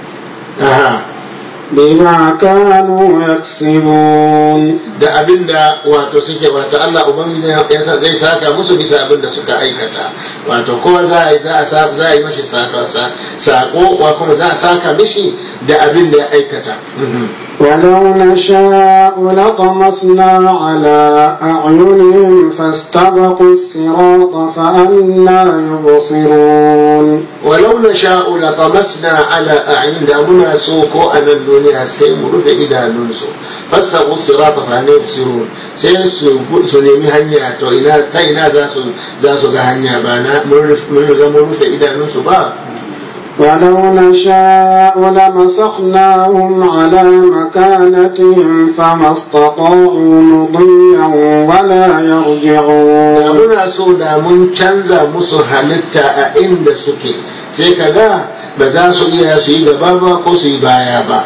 بما كانوا يكسبون da abin da wato suke wato Allah ubangiji yasa zai saka musu bisa abin da suka aikata wato kowa za a yi za a za a yi mashi sako sako wa kuma za a saka mishi da abin da ya aikata ولو نشاء لطمسنا على أعينهم فاستبقوا الصراط فأنا يبصرون ولو نشاء لطمسنا على أعين دامنا سوكو أن الدنيا سيمر في إذا ننسو فاستبقوا الصراط فأنا يبصرون سنمي هنيا تو إنا تاينا زاسو زاسو هنيا بانا من في إذا ننسو با ولو نشاء لمسخناهم على مكانتهم فما استطاعوا مضيا ولا يرجعون muna so da mun canza musu halitta a inda suke sai ka ga ba za su iya su yi gaba ba ko su yi baya ba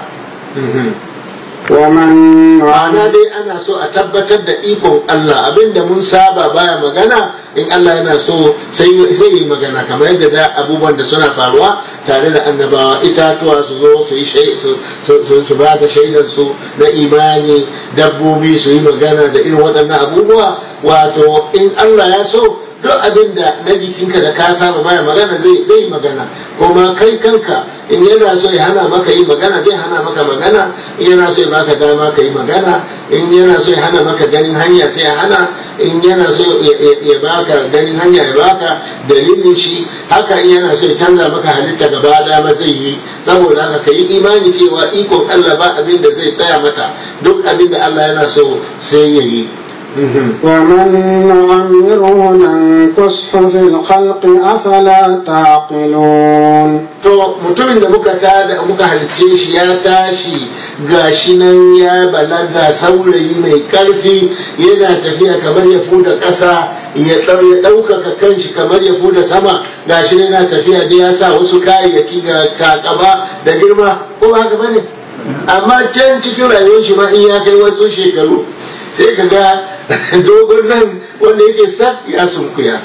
ومن ma'ana dai ana so a tabbatar da ikon Allah abinda mun saba baya magana in Allah yana so sai yi magana kamar yadda da abubuwan da suna faruwa tare da annabawa itatuwa su zo su yi su ba da shaidar su na imani dabbobi su yi magana da irin waɗannan abubuwa wato in Allah ya so duk abin da na jikinka da ka saba baya magana zai zai magana kuma kai kanka in yana so ya hana maka yi magana zai hana maka magana in yana so ya baka dama ka yi magana in yana so ya hana maka ganin hanya sai ya hana in yana so ya baka ganin hanya ya baka dalilin shi haka in yana so ya canza maka halitta gaba dama zai yi saboda haka ka yi imani cewa ikon Allah ba abin da zai tsaya mata duk abin da Allah yana so sai ya yi ومن نعمره ننكسه في الخلق أفلا تعقلون to mutumin da muka tada muka halicce shi ya tashi gashi nan ya balaga saurayi mai karfi yana tafiya kamar ya fuda ƙasa ya ɗaukaka kanshi kamar ya fuda sama gashi nan yana tafiya da ya sa wasu kayayyaki ga takaba da girma ko ba haka bane amma can cikin rayuwar shi ma in ya kai wasu shekaru sai ka ga dogon nan wanda yake sak ya sunkuya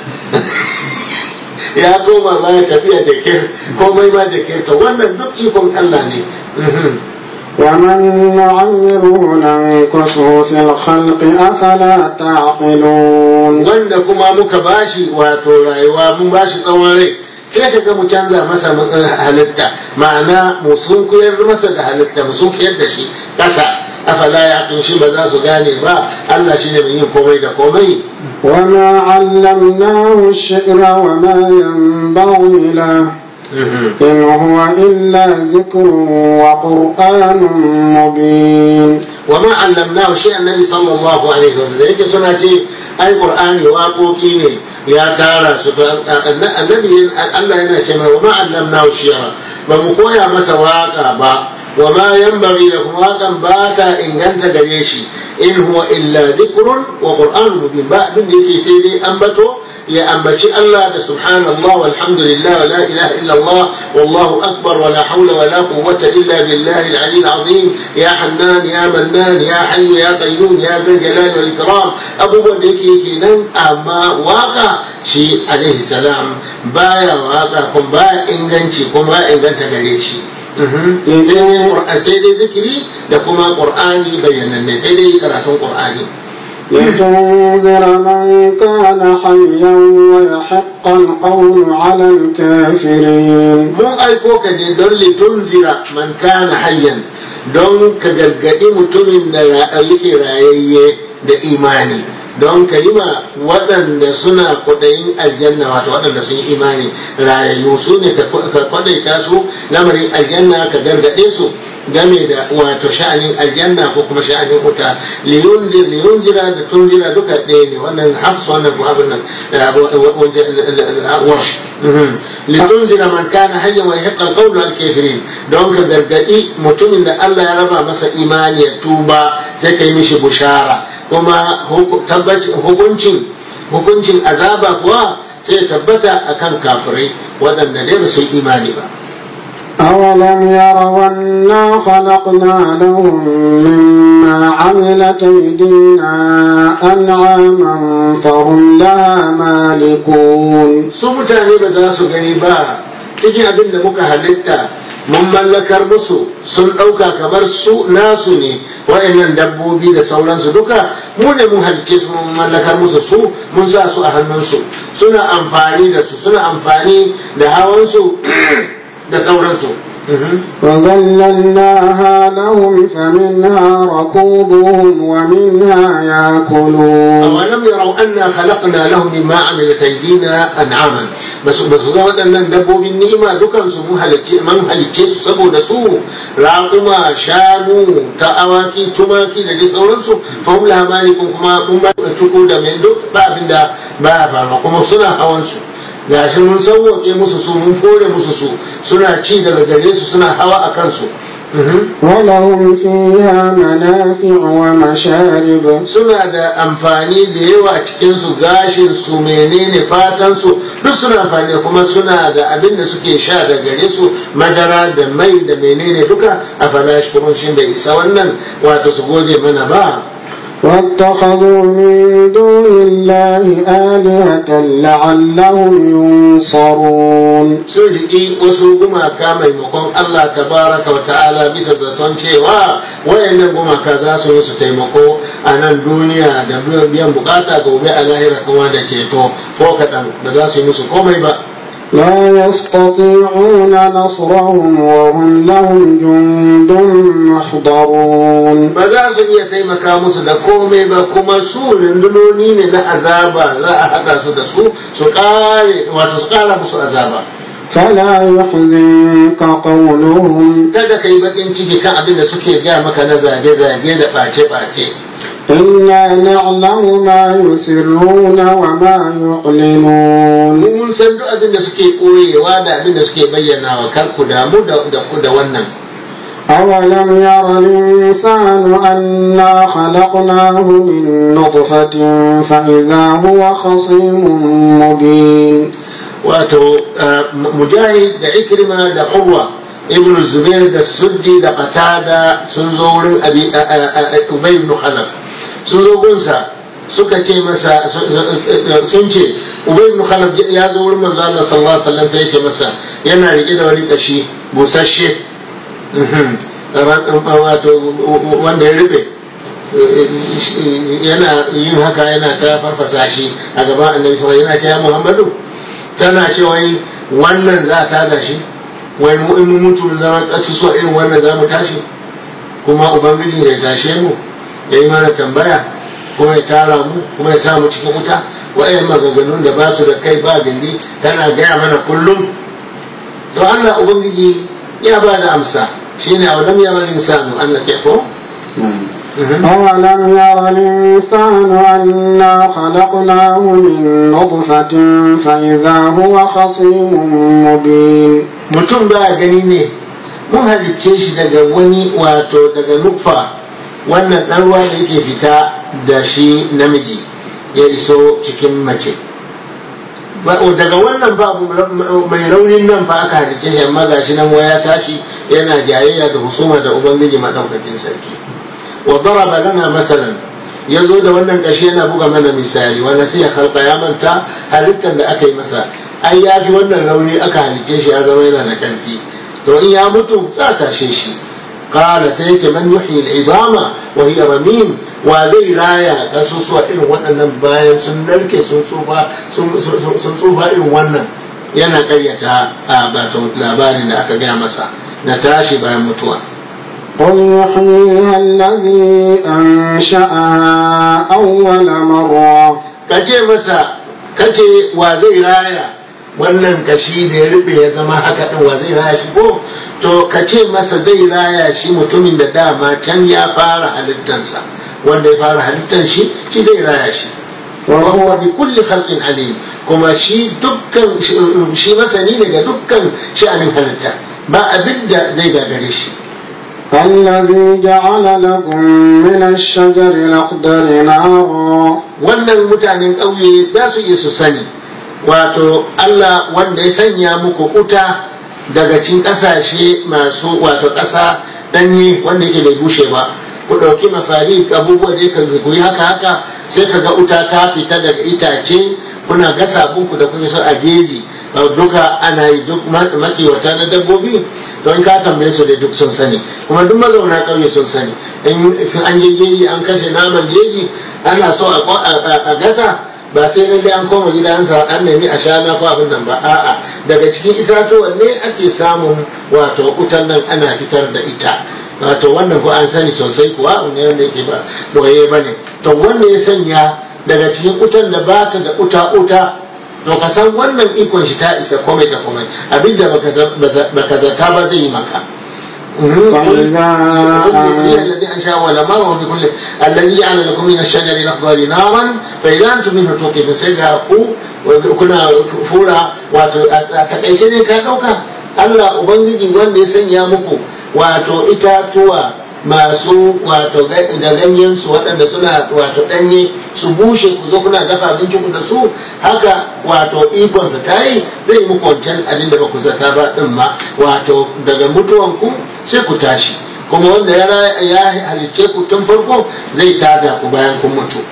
ya koma ma ya tafiya da kyar komai ma da kyar to wannan duk ikon Allah ne ومن نعمره ننكسه في الخلق أفلا تعقلون wanda kuma muka bashi wato rayuwa mun bashi tsawon rai sai ka ga mu canza masa halitta ma'ana mu sunkuyar masa da halitta mu sunkuyar da shi ƙasa afala ya shi ba za su gane ba Allah shine mai yin komai da komai وما علمناه الشعر وما ينبغي له إن هو إلا ذكر وقرآن مبين وما علمناه شيء النبي صلى الله عليه وسلم yake suna ce ai qur'ani waƙoƙi ne ya tara su annabi Allah yana ce mai wa ma allamnahu shi'ra ba mu koya masa waƙa ba wa ma yanbaghi da kuma waƙan ba ta inganta gare shi in huwa illa dhikrun wa qur'anun mubin ba abin da yake sai dai ambato ya ambaci Allah da subhanallah walhamdulillah wa la ilaha illa Allah wallahu akbar wa la hawla wa la quwwata illa billahi al-ali al-azim ya hannan ya mannan ya hayyu ya qayyum ya zal jalali wal ikram abubuwan da yake kenan amma waka shi alaihi salam baya waka kuma baya inganci kuma baya inganta gare shi sai dai zikiri da kuma qur'ani bayyananne sai dai karatun qur'ani لتنذر من كان حيا ويحق القول على الكافرين mun aiko ka ne don litunzira man kana hayyan don ka gargaɗi mutumin da yake rayayye da imani don ka yi ma waɗanda suna kwaɗayin aljanna wato waɗanda sun yi imani rayayyu su ne ka kwaɗaita su lamarin aljanna ka gargaɗe su game da wato sha'anin aljanna ko kuma sha'anin wuta liyunzir liyunzira da tunzira duka ɗaya ne wannan hafs wannan ko abin nan wash litunzira man kana hayyan wa yahiqqa alqawlu alkafirin don ka gargaɗi mutumin da Allah ya raba masa imani ya tuba sai ka yi mishi bushara kuma hukuncin hukuncin azaba kuwa sai ya tabbata akan kafirai waɗanda dai ba su yi imani ba أولم يروا أنا خلقنا لهم مما عملت أيدينا أنعاما فهم لها مالكون su mutane ba za su gani ba cikin abin da muka halitta mun mallakar musu sun ɗauka kamar su nasu ne wa'annan dabbobi da sauransu duka mu ne mun halicce su mun mallakar musu su mun sa su a hannunsu suna amfani da su suna amfani da hawansu da sauransu وظللناها لهم فمنها ركوبهم ومنها ياكلون أولم يروا أنا خلقنا لهم مما عملت أيدينا أنعاما بس بس ga waɗannan dabbobin ni'ima dukan su mun halicce man halicce su saboda su raƙuma shanu ta awaki tumaki da dai sauransu fa hum laha malikun kuma mun ba tuku da mai duk ba abinda ba faruwa kuma suna hawan su gashi mun sauwaƙe musu su mun fore musu su suna ci daga gare su suna hawa a kansu ولهم فيها منافع ومشارب suna da amfani da yawa a cikinsu gashin su menene fatan su duk suna amfani kuma suna da abin da suke sha da gare su madara da mai da menene duka a falash kuma shi bai isa wannan wato su gode mana ba واتخذوا من دون الله آلهة لعلهم ينصرون sun riƙi wasu gumaka maimakon Allah tabaraka wa ta'ala bisa zaton cewa wayannan gumaka za su yi su taimako a nan duniya da biyan bukata gobe a lahira kuma da ceto ko kaɗan ba za su yi musu komai ba لا يستطيعون نصرهم وهم لهم جند محضرون ba za su iya taimaka musu da komai ba kuma su rundunoni ne na azaba za a haɗa su da su su ƙare wato su ƙara musu azaba فلا يحزنك قولهم kada ka yi baƙin ciki kan abin da suke gaya maka na zage-zage da ɓace-ɓace إنا نعلم ما يسرون وما يعلنون mu mun san duk abin da suke ɓoyewa da abin da suke bayyana wa kar ku damu da da wannan أولم ير الإنسان أنا خلقناه من نطفة فإذا هو خصيم مبين wato mujahid da ikrima da urwa ibn zubair da suddi da qatada sun zo wurin abi ubay ibn khalaf sun zo gunsa suka ce masa sun ce ubay ibn khalaf ya zo wurin manzo Allah sallallahu alaihi wasallam sai ya ce masa yana rike da wani kashi busasshe wato wanda ya rube yana yin haka yana ta farfasa shi a gaban annabi sallallahu yana ce ya muhammadu tana ce wai wannan za ta da shi wai mu in mun mutu zama kasusuwa irin wannan za mu tashi kuma ubangiji ya tashe mu ya yi mana tambaya kuma ya tara mu kuma ya sa mu cikin wuta wa'yan maganganun da ba su da kai ba gindi tana gaya mana kullum to Allah ubangiji ya ba da amsa shine a wadam yaran insanu Allah ke ko أولم ير الإنسان أنا خلقناه من نطفة فإذا هو خصيم مبين mutum ba gani ne mun halicce shi daga wani wato daga nutfa wannan ɗan ruwa da yake fita da shi namiji ya iso cikin mace daga wannan ba mai raunin nan fa aka halicce shi amma gashi nan waya tashi yana jayayya da husuma da ubangiji madaukakin sarki wa daraba lana masalan ya zo da wannan kashi yana buga mana misali wanda sai ya kalba ya manta halittar da aka yi masa ai ya fi wannan rauni aka halicce shi ya zama yana da karfi to in ya mutu za a tashe shi qala sai yake man yuhyi al-idama wa hiya ramim wa zai raya kasusuwa irin waɗannan bayan sun narke sun tsufa sun tsufa irin wannan yana ƙaryata a batun labarin da aka gaya masa na tashi bayan mutuwa قل يحييها الذي أنشأها أول مرة kace masa kace wa zai raya wannan kashi da ya rube ya zama haka din wa zai raya shi ko to kace masa zai raya shi mutumin da dama can ya fara halittansa wanda ya fara halittan shi shi zai raya shi wa huwa bi kulli khalqin alim kuma shi dukkan shi masani ne ga dukkan sha'anin halitta ba abin da zai gagare shi الذي جعل لكم من الشجر الأخضر نارا wannan mutanen ƙauye za su iya su sani wato Allah wanda ya sanya muku wuta daga cikin ƙasashe masu wato ƙasa ɗanye wanda yake bai bushe ba ku ɗauki mafari abubuwa da ka ku yi haka haka sai ka ga wuta ta fita daga itace kuna gasa abinku da kuke so a geji duka ana yi duk makiwata na dabbobi don ka tambaye su da duk sun sani kuma duk mazauna ƙauye sun sani in an yi geji an kashe naman geji ana so a gasa ba sai na dai an koma gidansa an nemi a shana ko abin nan ba a'a daga cikin itatuwan ne ake samun wato wutan nan ana fitar da ita wato wannan ko an sani sosai kuwa ne wanda yake ba boye ba ne to wanda ya sanya daga cikin wutan da ba ta da uta uta to ka san wannan ikon shi ta isa komai da komai abinda baka zata ba zai yi maka الذي انشا ولما وهو بكل الذي جعل لكم من الشجر الاخضر نارا فاذا انتم منه توقدون سيدا ku kuna fura wato a takaice ne ka dauka Allah ubangiji wanda ya sanya muku wato itatuwa masu wato da ganyen su waɗanda suna wato ɗanye su bushe ku zo kuna dafa abinci ku da su haka wato ikonsa ta yi zai muku wancan abin da ba ku zata ba ɗin ma wato daga mutuwan ku sai ku tashi kuma wanda ya halicce ku tun farko zai tada ku bayan kun mutu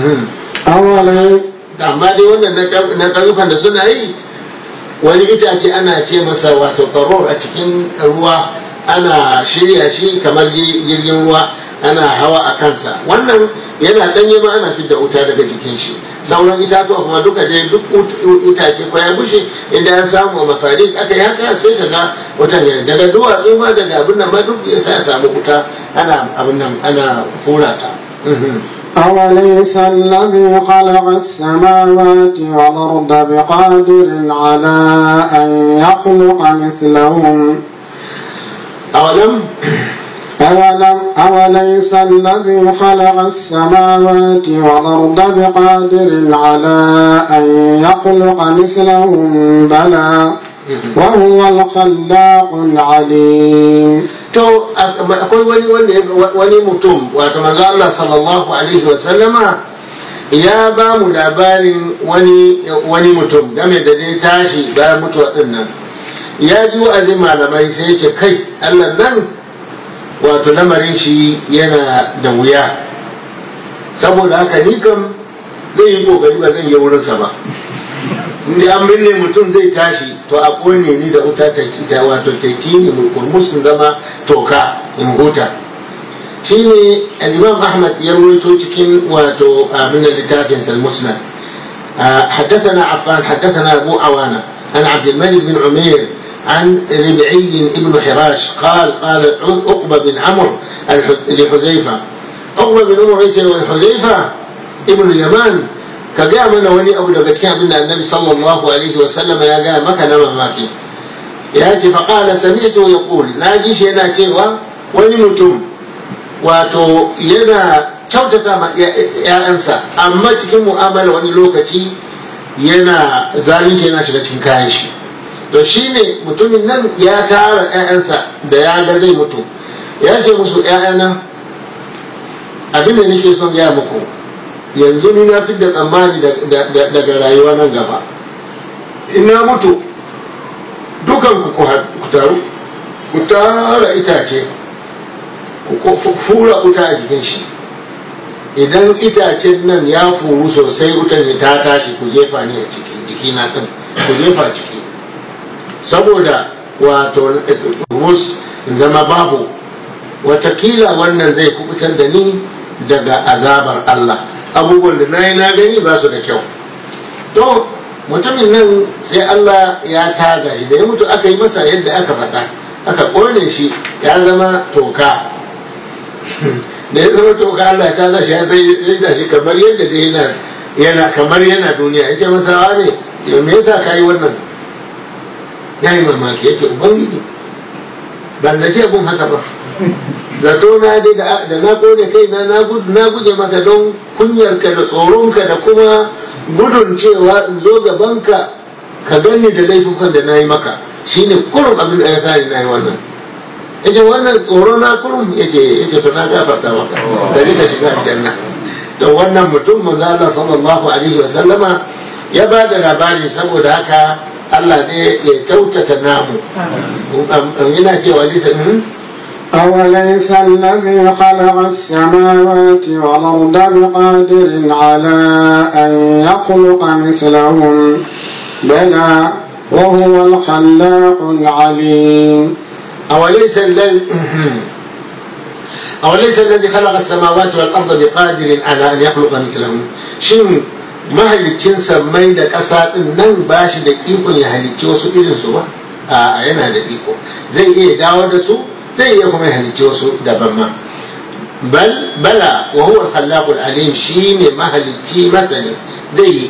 amma dai wannan na ƙauyukan da suna yi wani itace ana ce masa wato karor a cikin ruwa ana shirya shi kamar jirgin ruwa ana hawa a kansa wannan yana danye ma ana fidda wuta daga jikin shi sauran itatuwa kuma duka dai duk itace ko ya bushe inda ya samu a mafarin aka yi haka sai ka ga wutan ya daga duwatsu ma daga abin nan ma duk ya sa ya samu wuta ana abin nan ana fura ta أوليس الذي خلق السماوات والأرض بقادر على أن يخلق مثلهم أولم أولم أوليس الذي خلق السماوات والأرض بقادر على أن يخلق مثلهم بلى وهو الخلاق العليم to akwai wani wani mutum wato manzo Allah sallallahu alaihi wa sallama ya ba mu labarin wani wani mutum game da dai tashi bayan mutuwa din nan ya ji wa'azin malamai sai ya ce kai Allah nan wato lamarin shi yana da wuya saboda haka ni kam zai yi kokari ba zan yi wurinsa ba inda an binne mutum zai tashi to a kone ni da wuta ta kita wato ta ne musun zama toka in huta shine al-imam ahmad ya ruwaito cikin wato abin littafin al-musnad حدثنا عفان حدثنا ابو عوانه عن عبد الملك بن عمير عن ربعي بن حراش قال قال عقبه بن عمرو لحذيفه عقبه بن عمرو لحذيفه ابن اليمان ka gaya mana wani abu daga cikin abin da annabi sallallahu alaihi wa sallam ya gaya maka na mamaki ya ce fa qala sami'tu yaqul na ji shi yana cewa wani mutum wato yana kyautata ma ‘ya'yansa amma cikin mu'amala wani lokaci yana zalunci yana shiga cikin kayan shi to shine mutumin nan ya tara ‘ya'yansa da ya ga zai mutu ya ce musu ‘ya'yana abin da nake son gaya muku yanzu ni na da tsammani daga rayuwa nan gaba ina mutu dukan ku taru ku tara itace ku fura wuta a jikin shi idan itacen nan ya furu sosai wutan ne ta tashi ku jefa ni a ciki jiki na ɗin ku jefa ciki saboda wato mus zama babu watakila wannan zai kubutar da ni daga azabar Allah abubuwan da na yi na gani ba su da kyau to mutumin nan sai Allah ya taga shi da ya mutu aka yi masa yadda aka faɗa aka ƙone shi ya zama toka da ya zama toka Allah ta taga shi ya sai da shi kamar yadda da yana yana kamar yana duniya yake masa ne me yasa ka yi wannan ya yi mamaki yake ubangiji ban zace abun haka ba zato na dai da na kone kai na na guje maka don kunyarka da tsoronka da kuma gudun cewa in zo gabanka ka gani da laifukan da na yi maka shine kurum abin da ya sa ni na yi wannan yace wannan tsoro na kurum yace yace to na gafarta maka da ka shiga aljanna to wannan mutum manzo Allah sallallahu alaihi wa sallama ya ba da labari saboda haka Allah ne ya kyautata namu yana cewa lisa أوليس الذي خلق السماوات والأرض بقادر على أن يخلق مثلهم بلى وهو الخلاق العليم أوليس الذي أوليس الذي خلق السماوات والأرض بقادر على أن يخلق مثلهم شن mahalicin sammai da ƙasa ɗin nan ba shi da ikon ya halicci wasu irinsu ba a yana da iko zai iya dawo da su zai iya kuma halicci wasu daban ma bal bala wa huwa al-khallaqul alim shine mahalicci masani zai yi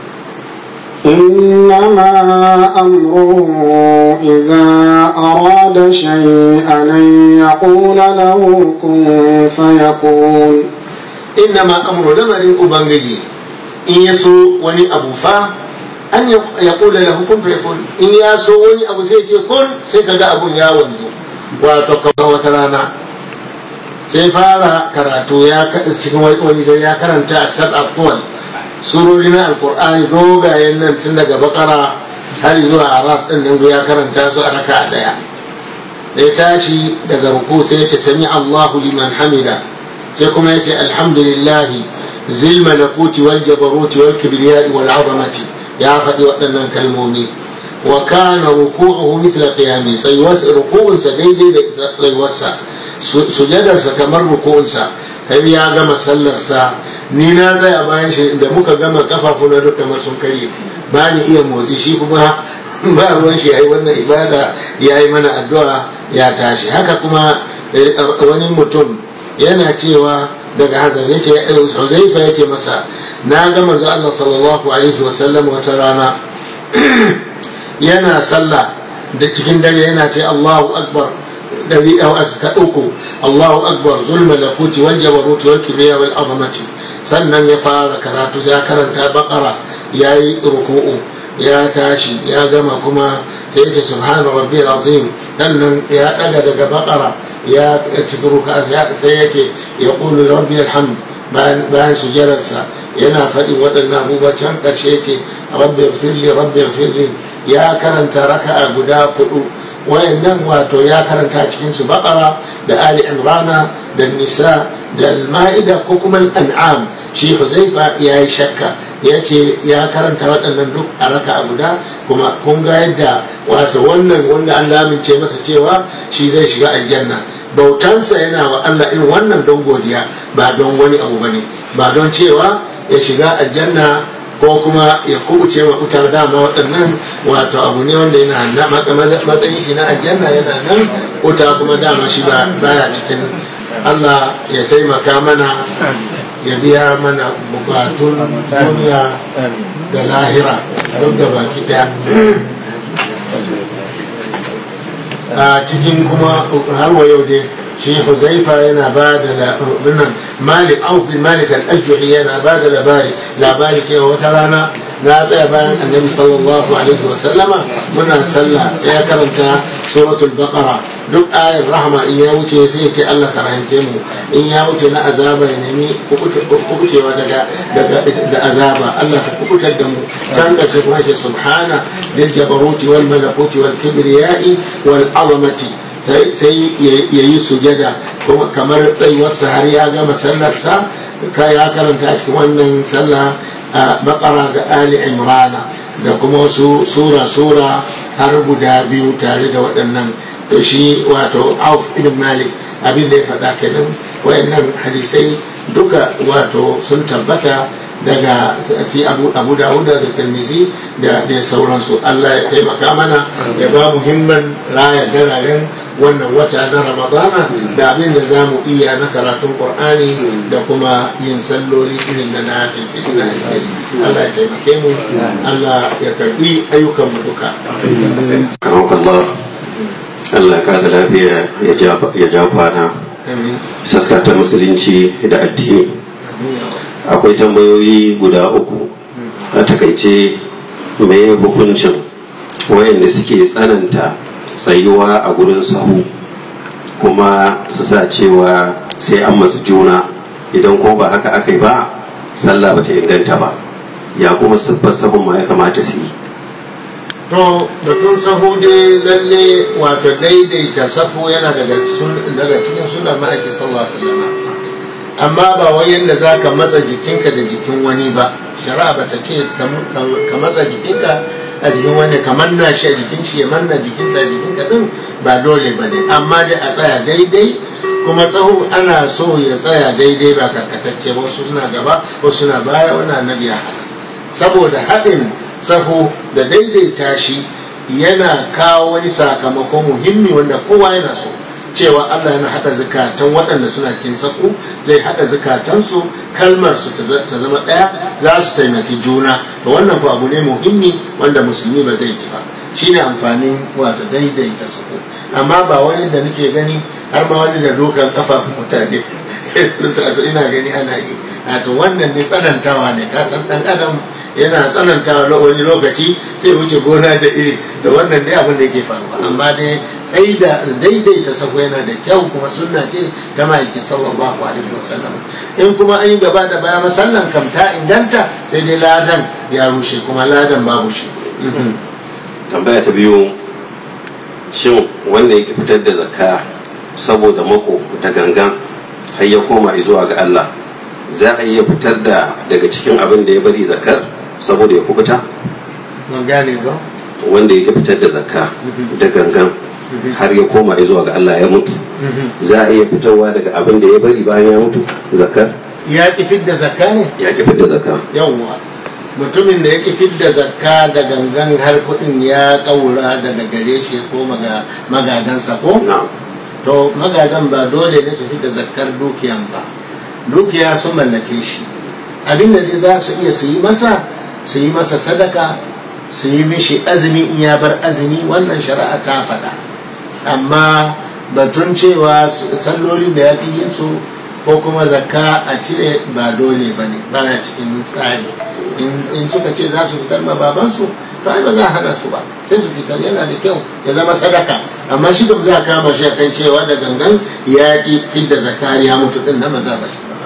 إنما أمره إذا أراد شيئا أن يقول له كن فيكون إنما أمر لمر أبنجي إن يسو وني أبو فا أن يقول له كن فيكون إن يسو وني أبو سيتي كن سيكا أبو يا ونزو وتوكا وترانا sai fara karatu ya cikin wani da ya karanta a sab'a kowal surori na alkur'ani dogayen nan tun daga bakara har zuwa araf din nan ya karanta su a raka daya da ya tashi daga ruku sai ya ce sami allahu liman hamida sai kuma ya ce alhamdulillahi zil malakuti wal jabaruti wal kibriyai wal azamati ya faɗi waɗannan kalmomi wa kana ruku'uhu mithla qiyami sai wasu ruku'unsa daidai da tsayuwarsa sujadarsa kamar ruku'unsa har ya gama sallarsa ni na tsaya bayan shi da muka gama kafafu na duk kamar sun karye ba ni iya motsi shi kuma ba ruwan shi yayi wannan ibada ya yi mana addu'a ya tashi haka kuma wani mutum yana cewa daga hazar yace Huzaifa yake masa na ga manzo Allah sallallahu alaihi wa sallam wata rana yana sallah da cikin dare yana ce Allahu akbar dari ta uku Allahu akbar zul malakuti wal jabarut wal kibriya wal azamati sannan ya fara karatu ya karanta bakara ya yi ruku'u ya tashi ya gama kuma sai ya ce subhana rabbiyal azim sannan ya daga daga bakara ya ci ruka sai ya ce ya qulu rabbiyal hamd bayan sujararsa yana faɗin waɗannan abubuwa can ƙarshe ce rabbi firli rabbi firli ya karanta raka'a guda fudu wayannan wato ya karanta cikin su baqara da ali imrana da nisa da al-ma'ida ko kuma al-an'am shi huzaifa ya yi shakka ya ce ya karanta waɗannan duk a raka a guda kuma kun ga yadda wato wannan wanda an lamince masa cewa shi zai shiga aljanna bautansa yana wa Allah irin wannan don godiya ba don wani abu bane ba don cewa ya shiga aljanna ko kuma ya kubuce wa uta dama waɗannan wato abu ne wanda yana matsayin shi na aljanna yana nan uta kuma dama shi baya cikin Allah ya taimaka mana ya biya mana bukatun duniya da lahira duk da baki daya a cikin kuma har wa yau dai shi huzaifa yana ba da labarin malik auf bin malik al-ajjuhi yana ba da labari labari cewa wata rana na tsaya bayan annabi sallallahu alaihi wa sallama muna sallah sai ya karanta suratul baqara duk ayar rahama in ya wuce sai ya ce Allah ka rahance mu in ya wuce na azaba ya nemi kubucewa daga da azaba Allah ka kubutar da mu can kace kuma ce subhana dil jabaruti wal malakuti wal kibriyai wal azamati sai ya yi sujada kuma kamar tsayuwarsa har ya gama sallarsa ka ya karanta cikin wannan sallah a bakara da ali imrana da kuma wasu sura-sura har guda biyu tare da waɗannan to shi wato auf ibn malik abin da ya faɗa kenan wayannan hadisai duka wato sun tabbata daga si abu abu dawuda da tirmizi da da sauransu allah ya taimaka mana ya ba mu himman raya dararen wannan wata na ramadana da abin da za mu iya na karatun qur'ani da kuma yin salloli irin na nafil na alheri allah ya taimake mu allah ya karbi ayyukan mu duka Allah Allah ka da lafiya ya ja kwana amin saskata musulunci da addini akwai tambayoyi guda uku a takaice mai hukuncin wayanda suke tsananta tsayuwa a gurin sahu kuma su sa cewa sai an masu juna idan ko ba haka aka yi ba sallah ba ta inganta ba ya kuma siffar sahun ma ya kamata su yi to batun sahu dai lalle wato daidaita sahu yana daga daga cikin sunar ma'aiki sallallahu alaihi wasallam amma ba wai yadda za ka matsa jikinka da jikin wani ba shari'a ba ta ce ka matsa jikinka a jikin wani ka manna shi a jikin shi ya manna jikinsa a jikinka din ba dole ba ne amma dai a tsaya daidai kuma tsaho ana so ya tsaya daidai ba karkatacce ba wasu suna gaba wasu suna baya wani annabi ya hana saboda haɗin tsaho da daidaita shi yana kawo wani sakamako muhimmi wanda kowa yana so cewa Allah yana haɗa zukatan waɗanda suna cikin saku zai haɗa zukatansu kalmar su ta zama ɗaya za su taimaki juna to wannan ko abu ne muhimmi wanda musulmi ba zai yi ba shine amfanin wato daidaita saku amma ba wani da nake gani har ma wani da dokan kafafun mutane to ina gani ana yi to wannan ne tsanantawa ne kasan ɗan adam yana tsanantawa wani lokaci sai wuce gona da iri da wannan dai abin da yake faruwa amma dai sai da daidaita sako yana da kyau kuma sunna ce ta ma'aiki sallallahu alaihi wasallam in kuma an yi gaba da baya masallan kam ta inganta sai dai ladan ya rushe kuma ladan babu shi tambaya ta biyu shin wanda yake fitar da zakka saboda mako da gangan har ya koma zuwa ga Allah za a iya fitar da daga cikin abin da ya bari zakkar saboda ya kubuta mun gane ba wanda yake fitar da zakka da gangan har ya koma zuwa ga Allah ya mutu za a iya fitarwa daga abin da ya bari bayan ya mutu zakkar ya ki fidda zakka ne ya ki fitar zakka yawwa mutumin da ya ki fidda zakka da gangan har kuɗin ya ƙaura daga gare shi ko magadansa ko na'am to magadan ba dole ne su fidda zakkar dukiyan ba dukiya sun mallake shi abin da dai za su iya su yi masa su yi masa sadaka su yi mishi azumi in ya bar azumi wannan shari'a ta faɗa amma batun cewa sallolin da ya fi yin su ko kuma zakka a cire ba dole ba ne ba cikin tsari in suka ce za su fitar ma babansu to ai ba za a hana su ba sai su fitar yana da kyau ya zama sadaka amma shi da za a kama shi kan cewa da gangan ya ki fidda zakari ya mutu din na maza ba shi ba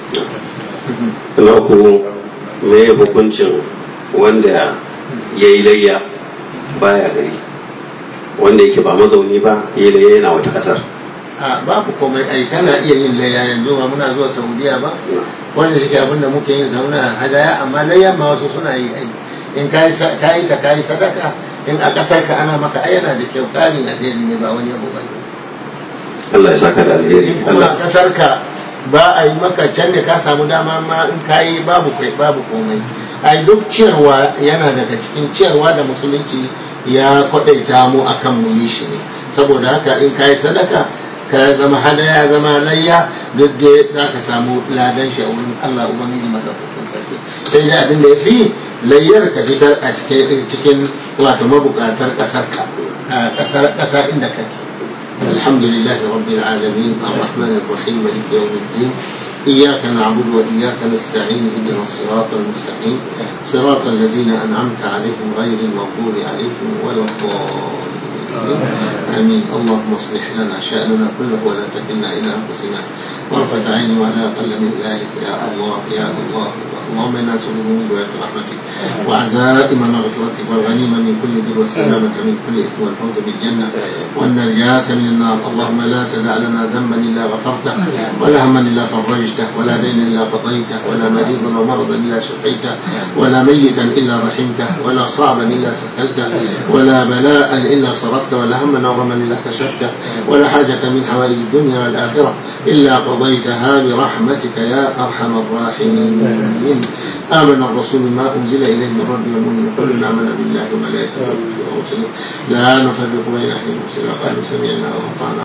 na uku me hukuncin wanda ya yi layya baya gari wanda yake ba mazauni ba ya yi layya yana wata kasar a babu komai ai kana iya yin layya yanzu ba muna zuwa saudiya ba wanda shi abin da muke yin zauna hadaya amma layya ma wasu suna yi ai in ka yi ta ka yi sadaka in a kasar ka ana maka ai yana da kyau ƙarin alheri ne ba wani abu ba ne Allah ya saka da alheri in kuma a kasar ka ba a yi maka can da ka samu dama ma in ka yi babu kai babu komai ai duk ciyarwa yana daga cikin ciyarwa da musulunci ya kwadaita mu akan mu yi shi ne saboda haka in ka yi sadaka ka zama hadaya zama layya duk da za ka samu ladan shi a wurin Allah ubangiji madaukakin sarki sai dai abin da ya fi layyar ka fitar a cikin wato mabukatar kasar ka kasar kasa inda kake الحمد لله رب العالمين الرحمن الرحيم مالك يوم الدين إياك نعبد وإياك نستعين اهدنا الصراط المستقيم صراط الذين أنعمت عليهم غير المغضوب عليهم ولا الضالين آمين اللهم اصلح لنا شأننا كله ولا تكلنا إلى أنفسنا طرفة عين ولا أقل من ذلك يا الله يا الله اللهم انا نسالك من ولايه رحمتك وعزائم مغفرتك والغنيمه من كل بر والسلامه من كل اثم والفوز بالجنه والنجاه من النار اللهم لا تدع لنا ذنبا الا غفرته ولا هما الا فرجته ولا دينا الا قضيته ولا مريضا ومرضا الا شفيته ولا ميتا الا رحمته ولا صعبا الا سهلته ولا بلاء الا صرفته ولا هما وغما الا كشفته ولا حاجه من حوائج الدنيا والاخره الا قضيتها برحمتك يا ارحم الراحمين امن الرسول ما انزل اليه من ربه والمؤمن كل امن بالله وملائكته ورسله لا نفرق بين احد من رسله وقالوا سمعنا واطعنا